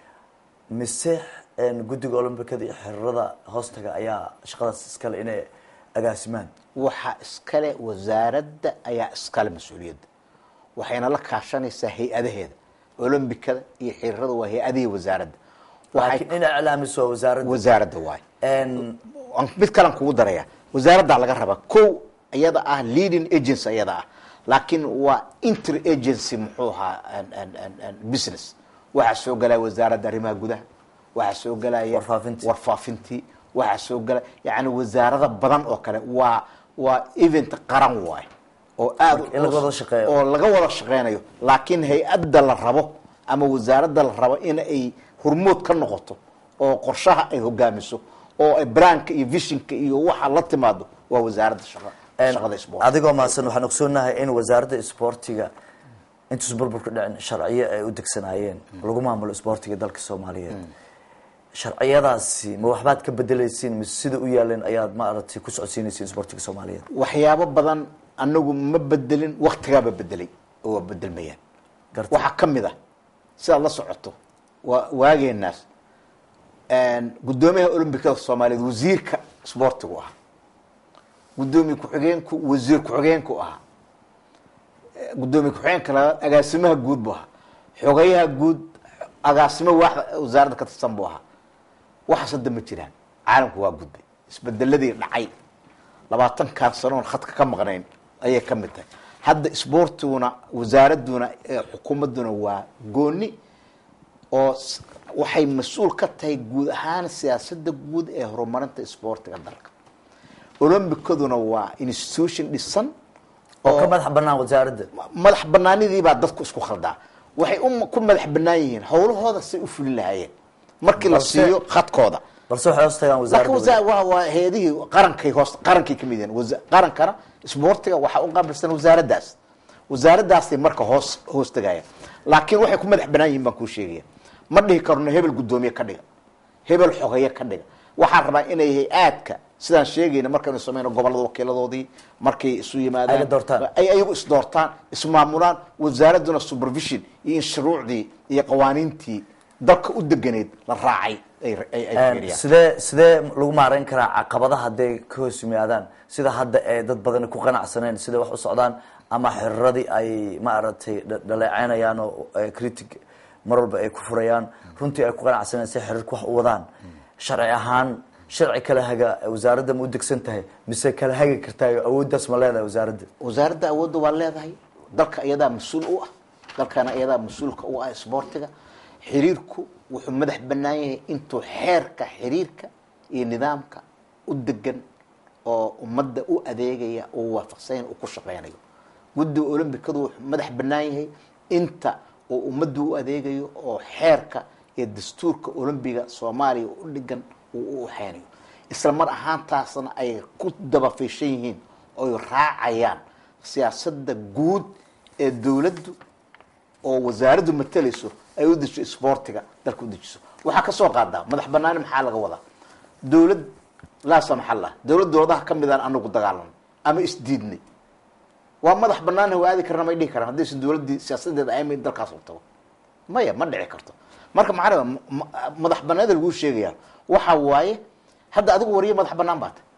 mise een, guddiga olombikada iyo xiriirada hoostaga ayaa shaqadaas iskale inay agaasimaan waxaa iskale wasaaradda ayaa iskale mas-uuliyadda waxayna la kaashanaysaa hay-adaheeda olombikada iyo xiriirada waa hay-adihii wasaaradda laakiin in iclaamiso wasaaradda wasaaradda waay mid kalan kugu daraya wasaaraddaa laga rabaa ko iyada ah leading agency iyada ah laakiin waa inter agency muxuu ahaa an- an- an- an business waxaa soo galaya wasaaradda arrimaha gudaha waxaa soo galaya warfaafintii waxaa soo galaya yani wasaarada badan oo kale waa waa event qaran waay oo aad Marka in laga wada shaqeeyo. oo laga wada shaqeynayo laakiin hay-adda la rabo ama wasaaradda la rabo in ay hormood ka noqoto oo qorshaha ay hogaamiso oo ay branka iyo visionka iyo waxa la timaado waa wasaaradda shaqa shaqada isboortiga adigoo mahadsan waxaan ogsoonahay in wasaaradda isboortiga intuusan burburka dhicin sharciyo ay u degsanaayeen lagu maamulo isboortiga dalka soomaaliyeed sharciyadaasi ma waxbaad ka bedelaysiin mise sida u yaaleen ayaad maaragtay ku socodsiinaysiin isboortiga soomaaliyeed waxyaabo badan anagu ma bedelin waktigaaba bedelay oo waa bedelmayaan waxaa ka mid ah sidaad la socoto waa waageenaas guddoomiyaha olombikada soomaaliyeed wasiirka isboortigu ahaa guddoomiye ku-xigeenku wasiir ku-xigeenku ahaa guddoomiye ku-xigeenka labaad agaasimaha guud buu ahaa xogayaha guud agaasimo waaxda wasaaradda ka tirsan buu ahaa waxaas hadda ma jiraan caalamku waa gudbay isbedeladii dhacay labaatankan sanoon khadka ka maqnayn ayay ka mid tahay hadda isboortiguna wasaaraduna ee xukuumadduna waa gooni oo s- waxay mas-uul ka tahay guud ahaan siyaasadda guud ee horumarinta isboortiga dalka olombikaduna waa institution dhisan oo ka madax banaan wasaaradda madax banaanidiibaa dadku isku khaldaa waxay u ku madax banaan yihiin howlahooda say u fulin lahaayeen markii la Balse- siiyo khadkooda balse waxay hoos tagaan laakiin wasaaradda wasa- waa waa heedihii qarankay hoos qarankay kamid yihiin wasa- qarankana isboortiga waxaa u qaabilsan wasaaraddaas wasaaraddaasay marka hoos hoos tegaya laakiin waxay ku madax banaan yihiin baan kuu sheegaya ma dhihi karno hebel guddoomiye ka dhiga hebel xogeeye ka dhiga waxaan rabaa inay hay-aadka sidaan sheegayna markaynu sameyno gobolada wakiiladoodii markay isu yimaadaan Ay doortaan. ay ayagu isdoortaan ismaamulaan wasaaraduna supervision iyo in shuruucdii iyo qawaaniintii dalka u deganeed la raacay ay ay ay Een, fiiriyaan sidee sidee lagu maareyn karaa caqabadaha hadday ka hoos yimaadaan sida hadda ee dad badani ku qanacsaneen siday wax u socdaan ama xiriiradii ay maaragtay dha- dhaleeceynayaan oo eh, critic mar walba ay ku furayaan runtii ay ku qanacsaneen si xiriirka wax u wadaan sharci ahaan sharci kala haga wasaaradda ma u degsan tahay mise kala hagi kartaayo awooddaas ma leedahay wasaaradda wasaaradda awoodda waa leedahay dalka iyadaa mas-uul u ah dalkana iyadaa mas-uulka u ah isboortiga xiriirku wuxuu madax banaan yahay intuu xeerka xiriirka iyo nidaamka u degan oo ummadda u adeegaya uu waafaqsanyahay uu ku shaqeynayo guddiga olombikadu wuxuu madax banaan yahay inta uu ummadda u adeegayo oo xeerka iyo dastuurka olombiga soomaaliya u dhigan uu u waxeynayo isla mar ahaantaasna ay ku dabafiishan yihiin oy raacayaan siyaasadda guud ee dowladdu oo wasaaraddu matalayso ay u dejiso isboortiga dalka u dejiso waxaa kasoo qaadaa madax banaani maxaa laga wadaa dowlad laa samaxallah dowlad dowladaha ka midaan anagu dagaalan ama isdiidnay waa madax banaan waa aadi karna may dhihi karaan haddaysan dowladdii siyaasadeeda ayma dalkaas u tago maya ma dhici karto marka macnaa madax banaanida laguu sheegaya waxa waaye hadda adigu wariye madax banaan baa tay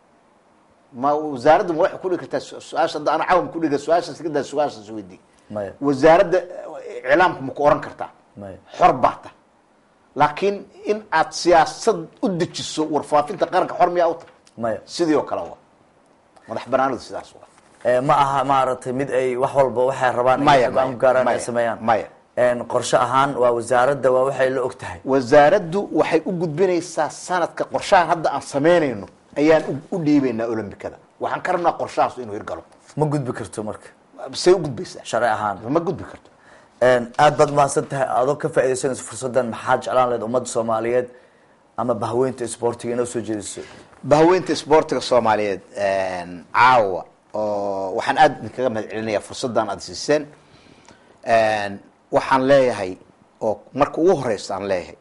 ma wasaaradda ma waxay ku dhigi kartaa su-aasha hadda ana cawam kudhiga su-aashaas iga daa su-aashaas weydii maya wasaaradda iclaamka ma ku oran kartaa maya xor baa ta laakiin in aad siyaasad u dejiso warfaafinta qaranka xor miyaa u tahay maya sidii oo kale waa madax banaanidu sidaas waa Eh, ma aha maaragtay mid ay wax walba waxay rabaan ay Maya, go-aan maya, ku gaaraan ay maya, sameeyaan maya. En, qorshe ahaan waa wasaaradda waa waxay la og tahay wasaaraddu waxay u gudbinaysaa sanadka qorshahan hadda aan samaynayno ayaan u- u dhiibaynaa olombikada waxaan ka rabnaa qorshahaas inuu hirgalo ma gudbi karto marka say u gudbaysaa sharci ahaan ma gudbi karto aad baad mahadsan tahay adoo ka faaidaysanayso fursaddan maxaa jeclaan lahayd ummadda soomaaliyeed ama bahweynta isboortiga inoo soo jeediso bahweynta isboortiga soomaaliyeed caawa oo waxaan aada idinkaga mahad celinayaa fursaddan aada siiseen waxaan leeyahay oo marka ugu horeysa aan leeyahay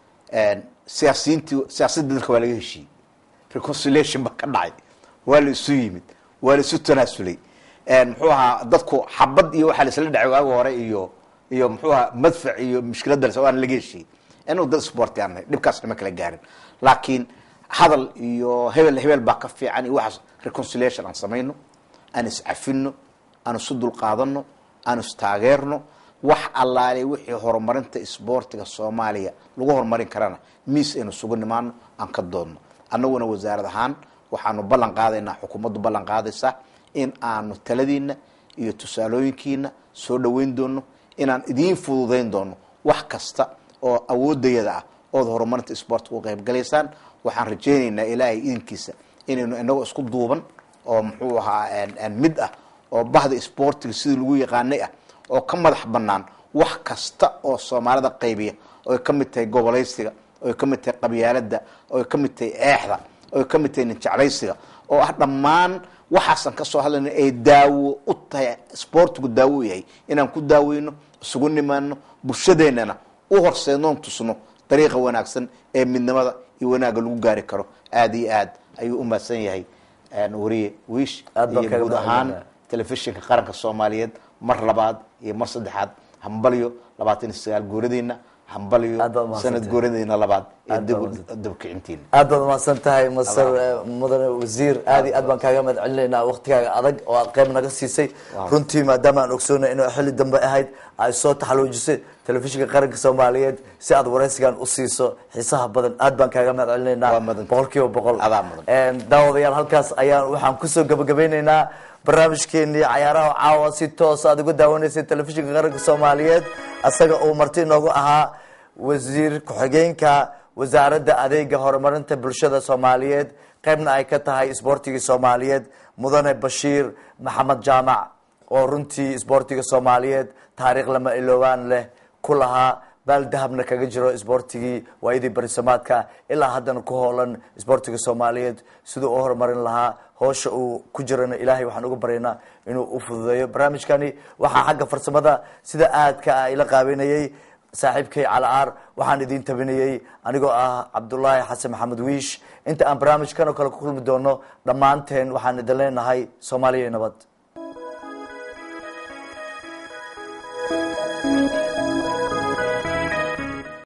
siyaasiyiintii siyaasadda dalka waa laga heshiiyey reconciliation ba ka dhacay waa la isu yimid waa la isu tanaasulay muxuu ahaa dadku xabad iyo waxaa laisla dhacay waagi hore iyo iyo muxuu ahaa madfac iyo mushkiladda las waana laga heshiiyey inuu dad sporti aan nahay dhibkaas nama kala gaarin laakiin hadal iyo hebel hebel baa ka fiican iyo waxaas reconciliation aan samayno aan iscafino aan isu dulqaadano aan istaageerno wax allaale wixii horumarinta isboortiga soomaaliya lagu horumarin karana miis aynu sugu nimaano aan ka doodno annaguna wasaarad ahaan waxaanu ballan qaadaynaa xukuumaddu ballan qaadaysaa in aanu taladiina iyo tusaalooyinkiina soo dhaweyn doono inaan idiin fududayn doono wax kasta oo awoodayada ah ood horumarinta isboortiga u qaybgalaysaan waxaan rajaynaynaa ilaahay idinkiisa inaynu inagoo isku duuban oo muxuu ahaa mid ah oo bahda isboortiga sidii lagu yaqaanay ah oo ka madax banaan wax kasta oo soomaalida qaybiya oy ka mid tahay gobolaysiga oy ka mid tahay qabyaalada oy ka mid tahay eexda oy ka mid tahay ninjeclaysiga oo ah dhammaan waxaasan kasoo hadlayna ay daawo u tahay isboortigu daawo u yahay inaan ku daaweyno isugu nimaano bulshadeennana u horseednoon tusno dariiqa wanaagsan ee midnimada iyo wanaagga lagu gaari karo aada iyo aad ayuu u mahadsan yahay wariye wiish Aad baan iyo kaga guud ahaan mahadcelinayaa. telefishinka qaranka soomaaliyeed mar labaad iyo mar saddexaad hambalyo labaatan iyo sagaal guuradiina hambalyo Aad baad mahadsantahay. sanad guuradiina labaad ee Aad baad dib dabkicintiina aad baad umahadsan tahay masar eh, mudane wasiir aad iyo aad baan kaaga mahad celinaynaa waktigaaga adag oo aad qayb naga siisay runtii maadaama aan ogsoonay inuu xilli dambe ahayd ay soo taxaluujisay telefishinka qaranka soomaaliyeed si aad waraysigan u siiso xiisaha badan aad baan kaaga mahad celinaynaa boqol kiiba boqol daawadayaal halkaas ayaan waxaan kusoo gabagabeyneynaa barnaamijkeenii cayaaraha caawa si toos aad uga daawanaysay telefishinka qaranka soomaaliyeed asaga uu marti inoogu ahaa wasiir ku-xigeenka wasaaradda adeega horumarinta bulshada soomaaliyeed qaybna ay ka tahay isboortigii soomaaliyeed mudane bashiir maxamed jaamac oo runtii isboortiga soomaaliyeed taariikh lama iloobaan leh ku lahaa baal dahabna kaga jiro isboortigii waayadii barisamaadka ilaa haddana ku hoolan isboortiga soomaaliyeed siduu u horumarin lahaa hoosha uu ku jirana ilaahay waxaan uga baryaynaa inuu u fududeeyo barnaamijkani waxaa xagga farsamada sida aadka ah ila qaabeynayay saaxiibkay calaar waxaan idin tabinayey anigoo ah cabdulaahi xasan maxamed wiish inta aan barnaamijkan oo kale ku kulmi doono dhammaanteen waxaan idin leenahay soomaaliya nabad